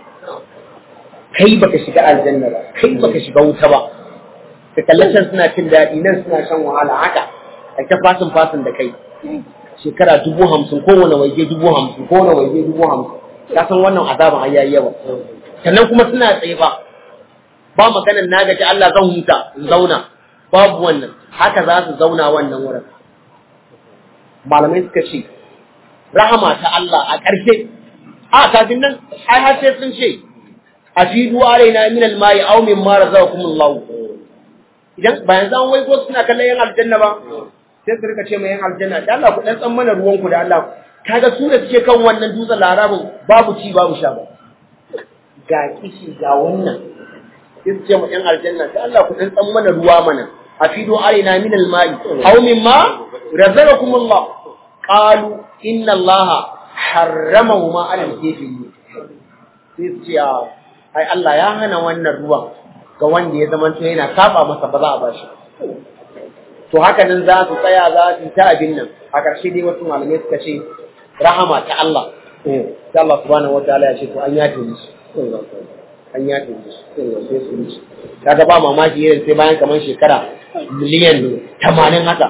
kai baka shiga aljanna ba kai baka shiga wuta ba ka kallacin suna cin daɗi nan suna shan wahala haka a ta fasin fasin da kai shekara dubu hamsin kowane waje dubu hamsin kowane waje dubu hamsin ka san wannan azaban ai yayi yawa sannan kuma suna tsaye ba ba maganar na gaji Allah zan huta in zauna babu wannan haka za su zauna wannan wurin malamai suka ce rahama ta Allah a ƙarshe a kafin nan ai har sai sun ce a fi duwa alaina min almayi aw min ma razaqakum Allah idan bayan zan wai ko suna kallon yan aljanna ba sai su rika ce mai yan aljanna da Allah ku dan tsan mana ruwan ku da Allah kaga su da suke kan wannan dutsen larabin babu ci babu sha ba ga kishi ga wannan sai su ce mu yan aljanna da Allah ku dan tsan mana ruwa mana a fi duwa alaina min almayi aw min ma razaqakum Allah qalu inna Allah harramahu ma ala al-kafirin sai su ce ai Allah ya hana wannan ruwan ga wanda ya zama to yana saba masa ba za a bashi to haka nan za su tsaya za su ta abin nan a ƙarshe dai wasu malamai suka ce rahama ta Allah sai Allah subhanahu wataala ya ce to an yafe musu an yafe musu sai su wuce kaga ba mamaki irin sai bayan kamar shekara miliyan tamanin haka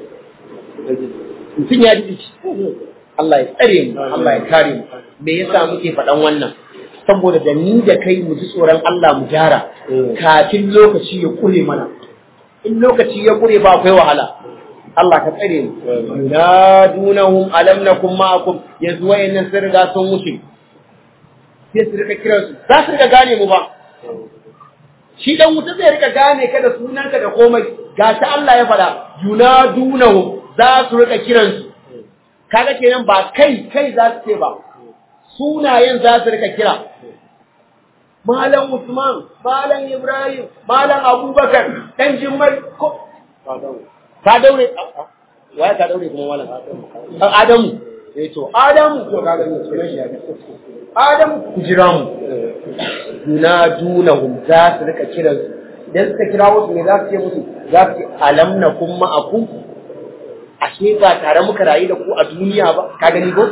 mutum ya ji Allah ya tsare mu Allah ya kare mu me yasa muke faɗan wannan saboda da ni da kai mu ji tsoron Allah mu gyara kafin lokaci ya kure mana in lokaci ya kure ba akwai wahala Allah ka tsare mu yunadunahum alam nakum ma'akum yanzu wayannan sun riga sun wuce sai su rika kiran su za su rika gane mu ba shi dan wuta zai rika gane ka da sunanka da komai gashi Allah ya faɗa yunadunahum za su rika kiran su kaga kenan ba kai kai za su ce ba sunayen za su rika kira Malam Usman, Malam Ibrahim, Malam Abubakar, ɗan Jimmai, ko? Ka daure, waya ka daure kuma malam? Adamu, eh to, Adamu, to ka gani sunan shi Adamu, ku jira mu. Duna duna hum za su rika kiran su. Idan suka kira wasu me za su ce musu? Za su ce alam na kun ma'akum. Ashe ba tare muka rayu da ku a duniya ba, ka gani ko?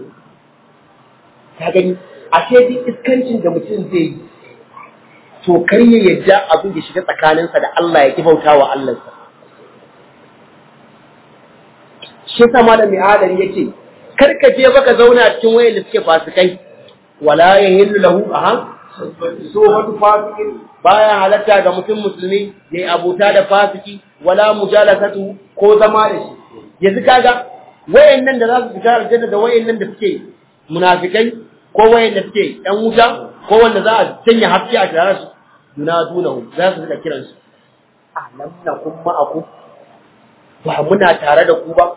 Ka gani, ashe duk iskancin da mutum zai yi to kar ya yadda abin da shiga tsakaninsa da Allah ya kibauta wa Allahnsa shi sa malam mai adari yake kar ka je baka zauna cikin wayan da suke fasikai wala yahillu lahu aha so wata fasikin baya halatta ga mutum musulmi ya yi abota da fasiki wala mujalasatu ko zama da shi yanzu kaga wayannan da za su fita aljanna da wayannan da suke munafikai ko wayanda suke ɗan wuta ko wanda za a sanya haske a tare su yunadunahu za su rika kiran su alam nakum ma'akum ba muna tare da ku ba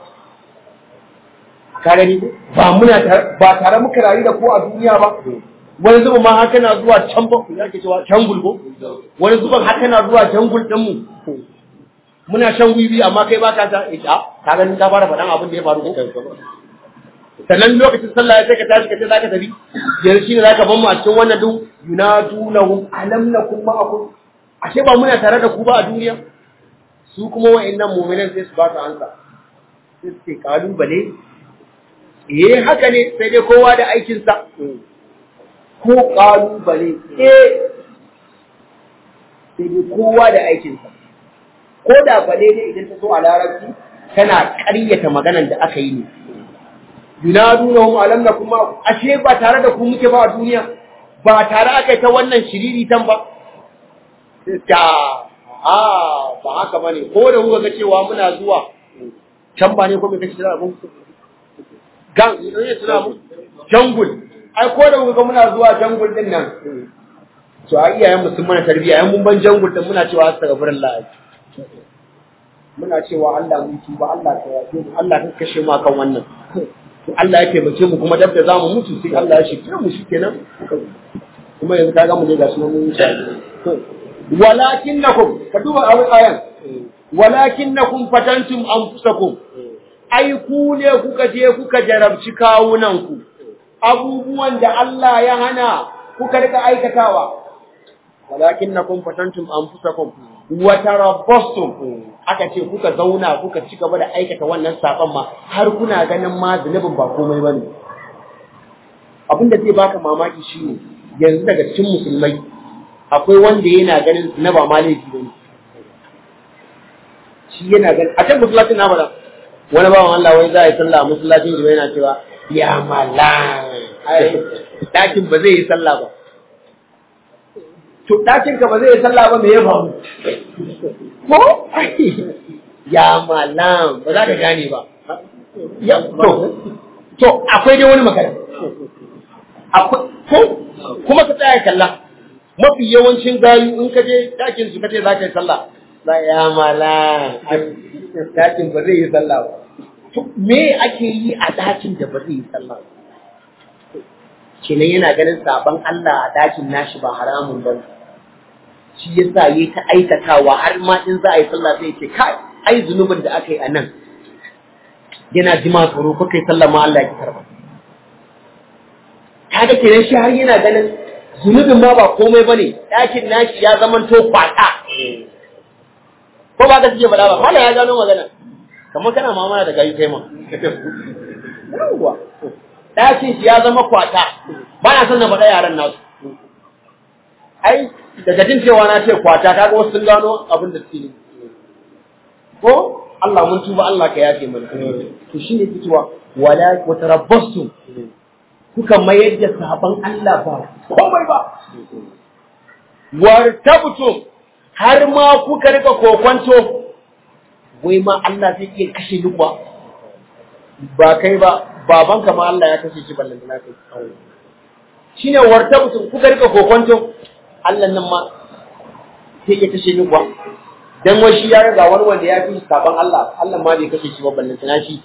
ka gani ba muna ba tare muka rayu da ku a duniya ba wani zuban ma haka na zuwa can ba ya ke cewa can gulgo wani zuban haka na zuwa can gul din mu muna shan wiwi amma kai ba ka ta ita ka gani ka fara faɗan abin da ya faru ko sannan lokacin sallah ya sai ka tashi ka ce zaka tafi yanzu shine zaka ban mu a cikin wannan duk yunadunahum alam nakum ma'akum ashe ba muna tare da ku ba a duniya su kuma wa'annan mu'minan sai su ba ta ansa sai su ce kalubale eh haka ne sai dai kowa da aikin sa ko kalubale eh sai dai kowa da aikin sa ko da bale ne idan ta so a larabci tana ƙaryata maganar da aka yi ne yunadunahum alam nakum ma ashe ba tare da ku muke ba a duniya ba tare aka ta wannan shiriri tan ba ta a ba haka bane ko da kuka ga cewa muna zuwa can ba ne ko me kace da abun gan ne tuna mu jangul ai ko da kuka ga muna zuwa jangul din nan to a iyayen mu sun mana tarbiyya yan mun ban jangul din muna cewa astaghfirullah muna cewa Allah mun tuba Allah ka yafe mu Allah ka kashe mu akan wannan to Allah ya taimake mu kuma dab da zamu mutu sai Allah ya shirye mu shikenan kuma yanzu kaga mu ne ga sunan mun sha walakinnakum ka duba a ayan walakinnakum fatantum anfusakum ai ku ne kuka je kuka jarabci kawunan ku abubuwan da Allah ya hana kuka rika aikatawa walakinnakum fatantum anfusakum wa tarabbastum aka ce kuka zauna kuka ci gaba da aikata wannan saban ma har kuna ganin ma zunubin ba komai bane abinda zai baka mamaki shine yanzu daga cikin musulmai akwai wanda yana ganin na ba ma laifi bane shi yana ganin a can masallacin na faɗa wani bawan Allah wai za a yi sallah a masallacin shi yana cewa ya mala ɗakin ba zai yi sallah ba to ɗakin ka ba zai yi sallah ba me ya faru ko ya malam ba za ka gane ba ya to to akwai dai wani magana akwai ko kuma ka tsaya kalla mafi yawancin gayu in ka je ɗakin su kace za ka yi sallah za ya malam ɗakin ba zai yi sallah ba to me ake yi a ɗakin da ba zai yi sallah ba kenan yana ganin sabon Allah a ɗakin nashi ba haramun ba shi yasa yi ta aikatawa har ma in za a yi sallah sai ce kai ai zunubin da aka yi a nan yana jima tsoro ko kai sallah ma Allah ya karba kaga kenan shi har yana ganin zunubin ma ba komai bane ɗakin nashi ya zama to kwata ko ba ka suke faɗa ba mala ya gano magana kamar kana mamana da gayi kai ma yawwa ɗakin shi ya zama kwata ba na son na faɗa yaran nasu ai daga jin cewa na ce kwata kaga wasu sun gano abin da suke ko Allah mun tuba Allah ka yafe mana to shine fitowa wala wa tarabbastu kuka mayar da saban Allah ba komai ba wartabtum har ma kuka rika kokonto wai ma Allah zai iya kashe ni kuwa ba kai ba babanka ma Allah ya kashe shi ballan na kai shine wartabtum kuka rika kokonto Allah nan ma sai ya kashe ni kuwa dan wai shi ya riga wani wanda ya fi saban Allah Allah ma bai kashe shi ba ballan na shi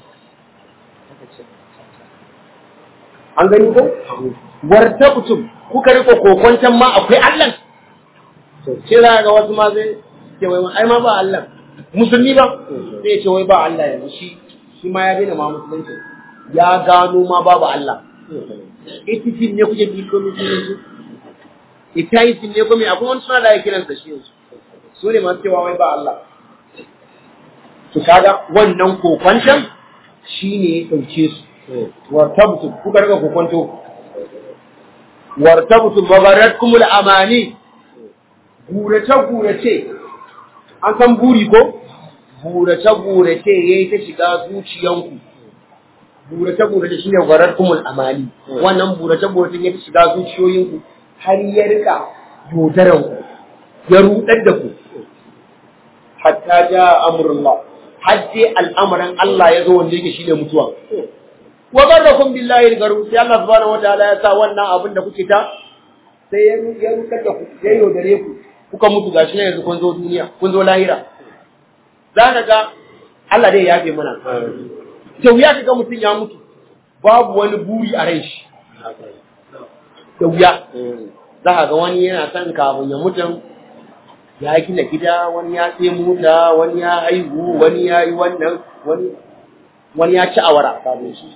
an gani ko wartabtum kuka rika kokonton ma akwai Allah sai za ga wasu ma zai ce wai ai ma ba Allah musulmi ba sai ce wai ba Allah yanzu shi shi ma ya daina ma musulunci ya gano ma babu Allah itifin ne kuke bi ko musulunci itaitin ne ko me akwai wani suna da ya kiran sa shi yanzu su ne masu cewa wai ba Allah to kaga wannan kokwanton shine ya dauke su wartabtu kuka riga kokwanto wartabtu babaratkumul amani gurace-gurace, an san buri ko? Gurace-gurace ya yi ta shiga zuciyanku. Gurace-gurace shi ne gwarar kumul amali, wannan gurace-gurace ya ta shiga zuciyoyinku har ya rika yodaranku, ya rudar da ku. Hatta ja amurullah, har sai al'amarin Allah ya zo wanda yake shi ne mutuwa. Wa garrakum billahi garu sai Allah subhanahu wa ta'ala ya sa wannan abin da kuke ta sai ya rudar da ku, ya yaudare ku. kuka mutu gashi ne yanzu kun zo duniya kun zo lahira za ka ga Allah dai ya yafe mana da wuya ka ga mutum ya mutu babu wani buri a rai shi da wuya za ka ga wani yana son kafin ya mutum ya gina gida wani ya sai mota wani ya haihu wani ya yi wannan wani wani ya ci awara kafin shi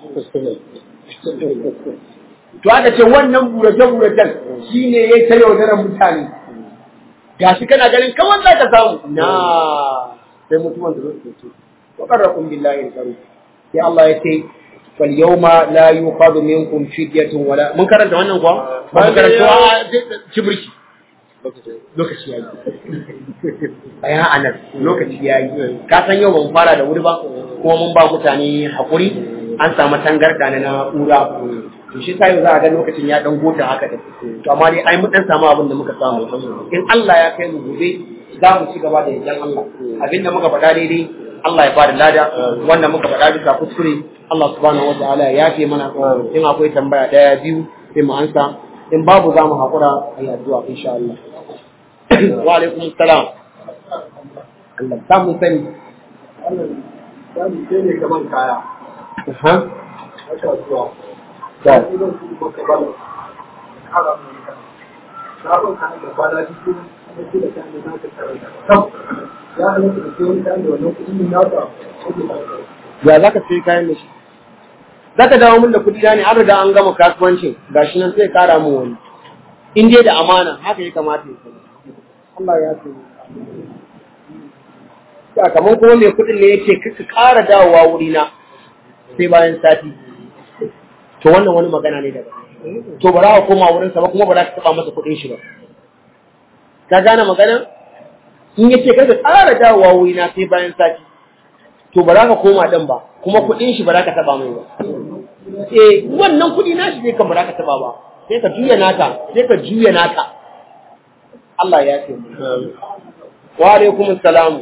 to aka ce wannan burace-buracen shi ne ya ta yaudarar mutane gashi kana ganin kawai za ka samu na sai mutuwan da zai ce wa qarrakum billahi al sai Allah ya ce fal yawma la yuqadu minkum fidyatun wala mun karanta wannan kuwa ba mun karanta cibriki lokaci yayi aya anan lokaci yayi ka san yau ban fara da wuri ba kuma mun ba mutane hakuri an samu tangarda na na'ura to shi sai za a ga lokacin ya dan gota haka da to amma dai ai mun dan samu abin da muka samu in Allah ya kai mu gobe za mu ci gaba da yankan Allah abin da muka faɗa daidai Allah ya bada lada wanda muka faɗa bisa kuskure Allah subhanahu wataala ya yafe mana in akwai tambaya daya biyu sai mu ansa in babu za mu haƙura a yi addu'a insha Allah wa alaikum salam Allah ta mun sani Sani sai ne kaman kaya. ha Haka zuwa. to Idan su baka bala. Kara mun kan. Sabon kan da kwana biyu da shi da kan da zaka karanta. Kam. Ya halatta da sai kan da wannan kuɗin naka. ya za ka sai kayan da shi za ka dawo min da kuɗi na ne an riga an gama kasuwancin gashi nan sai kara min wani in dai da amana haka ya kamata ya sani Allah ya ce kamar kuma mai kuɗin ne ya ce ka ƙara dawowa wurina sai bayan sati to wannan wani magana ne daga to ba za ka koma wurinsa ba kuma ba za ka taɓa masa kuɗin shi ba ka gane magana in ya ce kaga tsara dawowa wuri na sai bayan sati to ba za ka koma ɗin ba kuma kuɗin shi ba za ka taɓa mai ba eh wannan kuɗi na shi ne kan ba za ka taɓa ba sai ka juya naka sai ka juya naka Allah ya ce mu wa alaikum salamu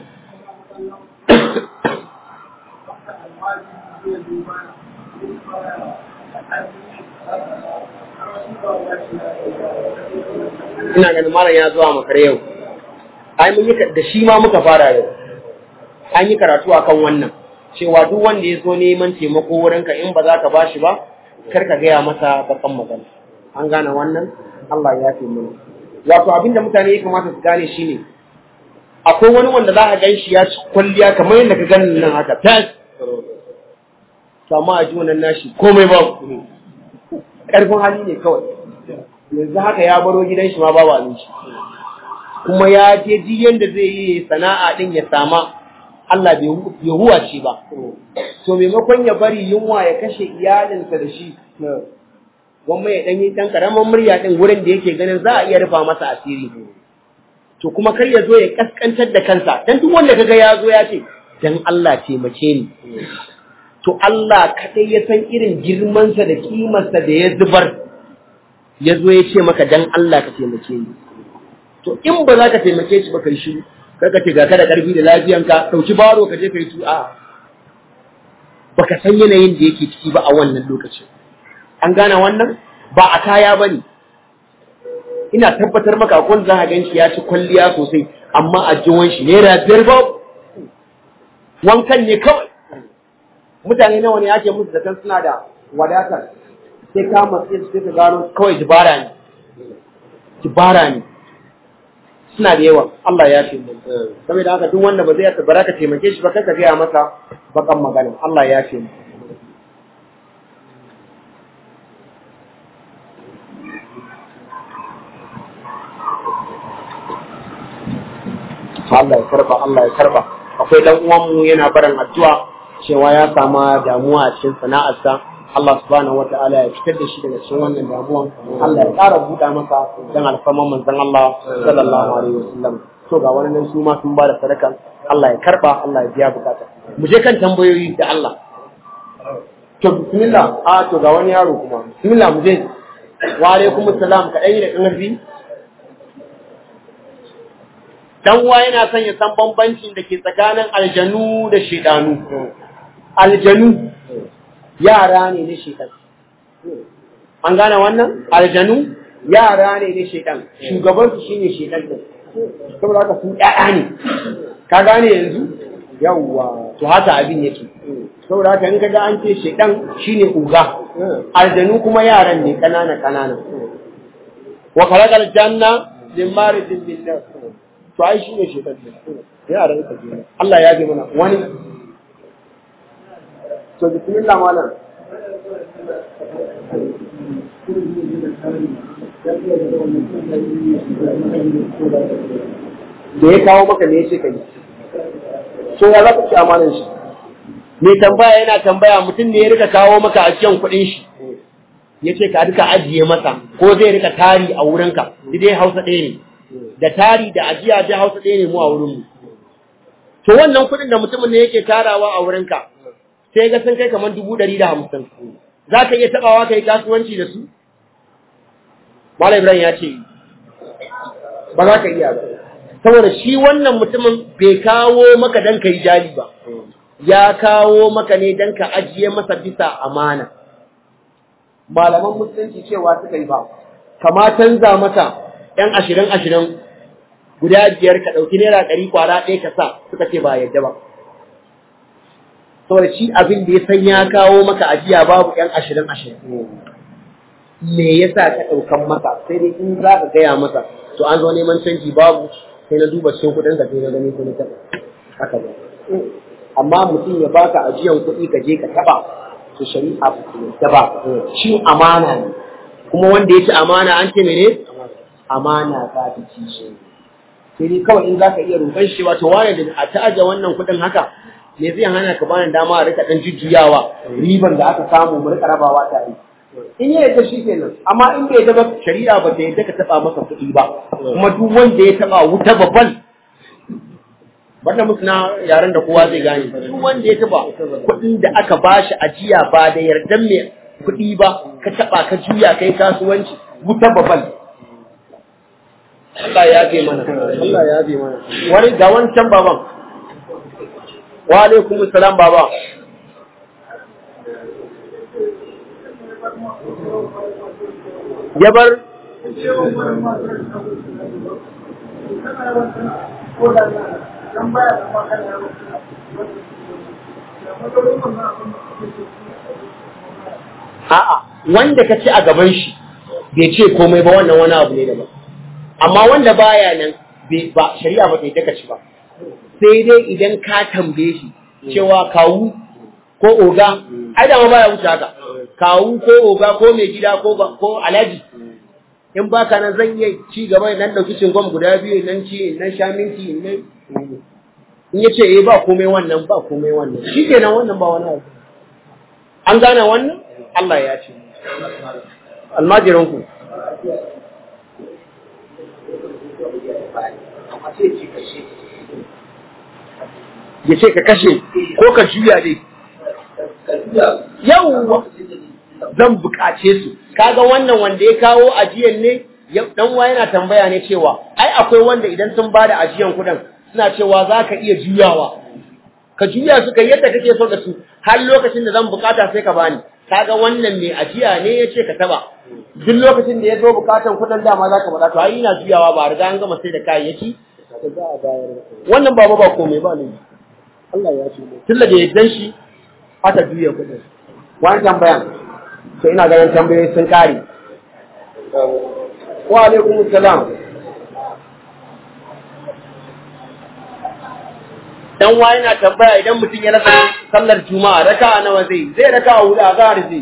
ina ganin malam ya zuwa makare yau ai mun yi da shi ma muka fara yau an yi karatu akan wannan cewa duk wanda ya zo neman taimako wurinka in ba za ka bashi ba kar ka gaya masa bakan magana an gane wannan Allah ya fi mana wato abinda mutane ya kamata su gane shine akwai wani wanda za ka gan shi ya ci kwalliya kamar yadda ka gani nan haka tas to amma a ji wannan nashi komai ba ƙarfin hali ne kawai yanzu haka ya baro gidan shi ma babu abinci kuma ya je ji yanda zai yi sana'a din ya sama Allah bai huwa shi ba to maimakon ya bari yunwa ya kashe iyalinsa da shi gwamma ya ɗan yi ɗan ƙaramin murya ɗin wurin da yake ganin za a iya rufa masa asiri to kuma kar ya zo ya kaskantar da kansa dan duk wanda kaga ya zo ya ce dan Allah taimake ni to Allah kadai ya san irin girmansa da kimarsa da ya zubar ya zo ya ce maka dan Allah ka taimake ni to in ba za ka taimake shi ba kai shi kaga ce ga ka da karfi da lafiyanka dauki baro ka je kai tu a baka san yanayin da yake ciki ba a wannan lokacin an gane wannan ba a kaya bane ina tabbatar maka akwai za ka ganshi ya ci kwalliya sosai amma a jiwon shi naira biyar ba wankan ne kawai mutane nawa ne ake musu zaton suna da wadatar sai ka matsayi sai ka gano kawai dibara ne dibara ne suna da yawa Allah ya ce mun saboda haka duk wanda ba zai bara ka taimake shi ba kai ka gaya masa bakan magana Allah ya ce mun Allah ya karba Allah ya karba akwai dan uwanmu yana barin addu'a cewa ya sama damuwa a cikin sana'arsa Allah subhanahu wata'ala ya fitar da shi daga cikin wannan damuwan Allah ya ƙara buɗa masa dan alfarman manzon Allah sallallahu alaihi wasallam to ga wani nan su ma sun bada sadaka Allah ya karba Allah ya biya bukata mu je kan tambayoyi da Allah to bismillah a to ga wani yaro kuma bismillah mu je wa alaikum assalam ka dai da ƙarfi dan uwa yana son ya san bambancin da ke tsakanin aljanu da shedanu aljanu yara ne na shedan an gane wannan aljanu yara ne na shedan shugaban su shine shedan din saboda haka sun ƴaƴa ne ka gane yanzu yawwa to haka abin yake saboda haka in kaga an ce shedan shine uga aljanu kuma yaran ne kanana kanana wa khalaqal janna min marijin min nar to ai shi ne shekar da yaran ka ke Allah ya bi mana wani to bismillah malam da ya kawo maka ne ya ce kai so ya za ka ci amanan shi mai tambaya yana tambaya mutum ne ya rika kawo maka ajiyan kuɗin shi ya ce ka rika ajiye masa ko zai rika tari a wurinka dai hausa ɗaya ne da tari da ajiya da hausa ɗaya ne mu a wurinmu. To wannan kuɗin da mutumin ne yake tarawa a wurinka, sai ga sun kai kamar dubu ɗari da hamsin. Za ka iya taɓawa ka yi kasuwanci da su? Malam Ibrahim ya ce, ba za ka iya ba. Saboda shi wannan mutumin bai kawo maka don ka yi jali ba, ya kawo maka ne don ka ajiye masa bisa amana. Malaman musulunci cewa suka yi ba, kama canza mata ‘yan ashirin ashirin guda biyar ka ɗauki naira ɗari kwara ɗaya ka sa suka ce ba yadda ba. Saboda shi abin da ya san ya kawo maka ajiya babu ‘yan ashirin ashirin. Me ya sa ka ɗaukan masa sai dai in za ka gaya masa to an zo neman canji babu sai na duba cikin kuɗin ka sai na gani sai na taɓa. Haka ba. Amma mutum ya baka ajiyan kuɗi ka je ka taɓa to shari'a ba ta ba. Shi amana ne. Kuma wanda ya ci amana an ce mene? amana za ta ci shi sai dai kawai in za ka iya roƙon shi wato wane da a ta aje wannan kuɗin haka me zai hana ka bani dama a rika ɗan jujjuyawa riban da aka samu mu rika rabawa tare in ya yadda shi kenan amma in bai yadda ba shari'a ba ta yadda ka taba masa kuɗi ba kuma duk wanda ya taba wuta babban wanda musu na yaren da kowa zai gane duk wanda ya taba kuɗin da aka bashi ajiya ba da yardan mai kuɗi ba ka taba ka juya kai kasuwanci wuta babban Allah ya bi mana Allah ya bi mana wani ga wancan baban wa alaikum salam baba ya bar A'a, wanda ka ci a gaban shi bai ce komai ba wannan wani abu ne daban. Amma wanda baya nan ba shari'a ba ta yi ka ci ba. Sai dai idan ka tambaye shi cewa kawu ko oga, ai da ma baya wuce haka. Kawu ko oga ko mai gida ko ko alaji. In baka nan zan iya ci gaba nan dauki cingom guda biyu nan ci nan sha minti nan in ya ce eh ba komai wannan ba komai wannan shi kenan wannan ba wani abu an gane wannan Allah ya ce almajirinku ya ce ka kashe ko ka juya ne yau zan bukace su kaga wannan wanda ya kawo ajiyan ne dan wa yana tambaya ne cewa ai akwai wanda idan sun bada ajiyan kudin suna cewa za ka iya juyawa ka juya su kai yadda kake so da su har lokacin da zan bukata sai ka bani kaga wannan mai ajiya ne ya ce ka taba duk lokacin da ya zo bukatan kudin dama za ka bada to ai ina juyawa ba riga an gama sai da kayayyaki wannan ba ba komai ba ne Allah ya ce tun da yaddan shi aka juya kudin wani tambayan to ina ganin tambayoyi sun kare wa alaikum salam dan wa yana tambaya idan mutum ya rasa sallar juma'a raka'a nawa zai zai raka'a hudu a zahar zai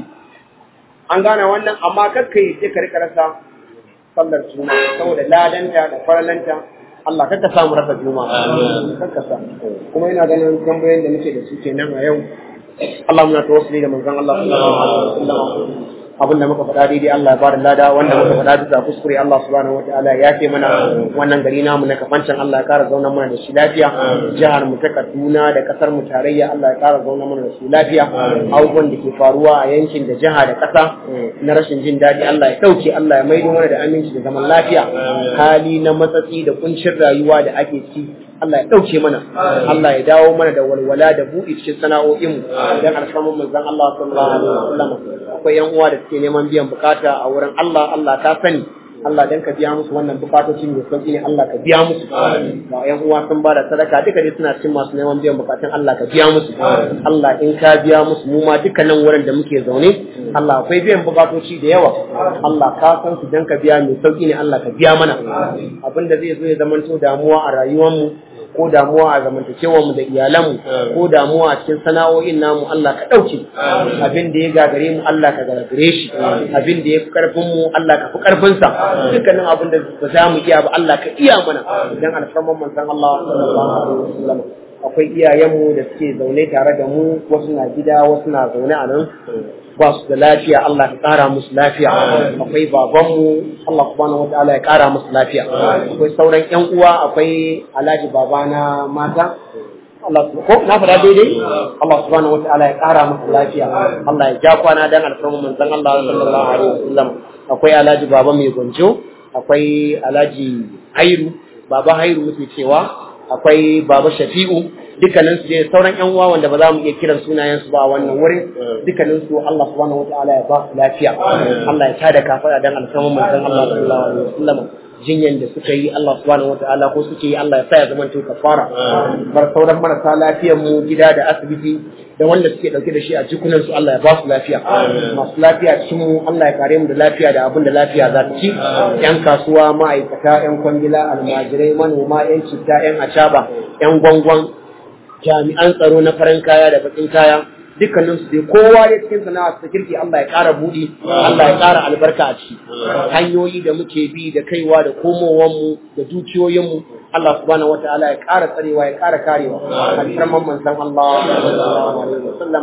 an gane wannan amma kakka yi sai ka rika rasa sallar juma'a saboda ladanta da faralanta Allah kakka samu rasa juma'a kakka sa kuma ina ganin tambayoyin da muke da su kenan a yau Allah muna tawassuli da manzon Allah sallallahu alaihi wasallam abin da muka faɗa daidai Allah ya bada lada wanda muka faɗa bisa kuskure Allah subhanahu wataala ya ce mana wannan gari namu na kafancan Allah ya kara zauna mana da shi lafiya jihar mu ta Kaduna da kasar mu tarayya Allah ya kara zauna mana da su lafiya abubuwan da ke faruwa a yankin da jiha da ƙasa na rashin jin daɗi Allah ya ɗauke Allah ya maido mana da aminci da zaman lafiya hali na matsatsi da kuncin rayuwa da ake ciki Allah ya ɗauke mana Allah ya dawo mana da walwala da buɗe cikin sana'o'inmu don alfamun manzon Allah sallallahu alaihi wasallam akwai yan uwa da suke neman biyan bukata a wurin Allah Allah ta sani Allah dan ka biya musu wannan bukatoci mai sauki ne Allah ka biya musu ba yan uwa sun ba da sadaka duka dai suna cikin masu neman biyan bukatun Allah ka biya musu Allah in ka biya musu mu ma dukkanin wurin da muke zaune Allah akwai biyan bukatoci da yawa Allah ka san su dan ka biya mai sauki ne Allah ka biya mana abin da zai zo ya zamanto damuwa a rayuwar mu ko damuwa a zamantakewar mu da iyalanmu ko damuwa a cikin sana'o'in namu Allah ka ɗauke abin da ya gagare mu Allah ka gagare shi abin da ya fi karfin mu Allah ka fi karfin sa dukkanin abin da ba za mu iya ba Allah ka iya mana dan alfarman manzon Allah sallallahu alaihi wasallam akwai iyayenmu da suke zaune tare da mu wasu na gida wasu na zaune a nan ba su da lafiya Allah ka ƙara musu lafiya akwai babanmu Allah subhanahu wataala ya ƙara musu lafiya akwai sauran ƴan uwa akwai alhaji babana mata Allah ko na faɗa daidai Allah subhanahu wataala ya ƙara musu lafiya Allah ya ja kwana dan alfarmu manzon Allah sallallahu alaihi wasallam akwai alhaji baba mai gonjo akwai alhaji hairu baba hairu muke cewa akwai baba shafi'u dukkanin su ne sauran yan uwa wanda ba za mu iya kiran sunayen su ba a wannan wurin dukkanin su Allah subhanahu wataala ya ba su lafiya Allah ya tada kafara dan alfarman manzon Allah sallallahu alaihi wasallam jinyan da suka yi Allah subhanahu wataala ko suke yi Allah ya sa ya zama to kafara bar sauran marasa lafiyar mu gida da asibiti da wanda suke dauke da shi a jikunan su Allah ya ba su lafiya masu lafiya cikin mu Allah ya kare mu da lafiya da abin da lafiya za ta ci yan kasuwa ma'aikata yan kwangila almajirai manoma yan citta yan acaba yan gwangwan jami'an tsaro na farin kaya da bakin kaya dukkanin su dai kowa ya cikin sana'a ta kirki Allah ya ƙara buɗi Allah ya ƙara albarka a ciki hanyoyi da muke bi da kaiwa da komowar mu da dukiyoyin mu Allah subhanahu wataala ya ƙara tsarewa ya ƙara karewa alfarman manzon Allah sallallahu alaihi wasallam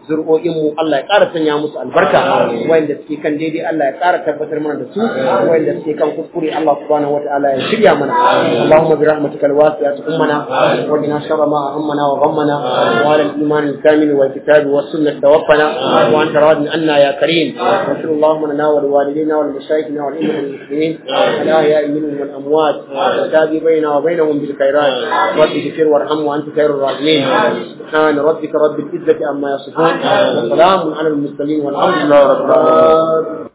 zuri'o'in mu Allah ya ƙara sanya musu albarka wanda suke kan daidai Allah ya ƙara tabbatar mana da su wanda suke kan kuskure Allah subhanahu wataala ya shirya mana Allahumma bi rahmatika alwasi'ati ummana wa qina sharra ma ahammana wa ghammana wa ala al-iman al-kamil wal kitab was sunnah tawaffana wa anta radin anna ya karim wa sallallahu lana wa liwalidina wa limashayikhina wa lil muslimin al-ahya'i minhum wal amwat wa tabi bayna wa bainahum bil khairat rabbi ighfir warham wa anta khairur rahimin سبحان ربك رب العزة عما يصفون وسلام على المرسلين والحمد لله رب العالمين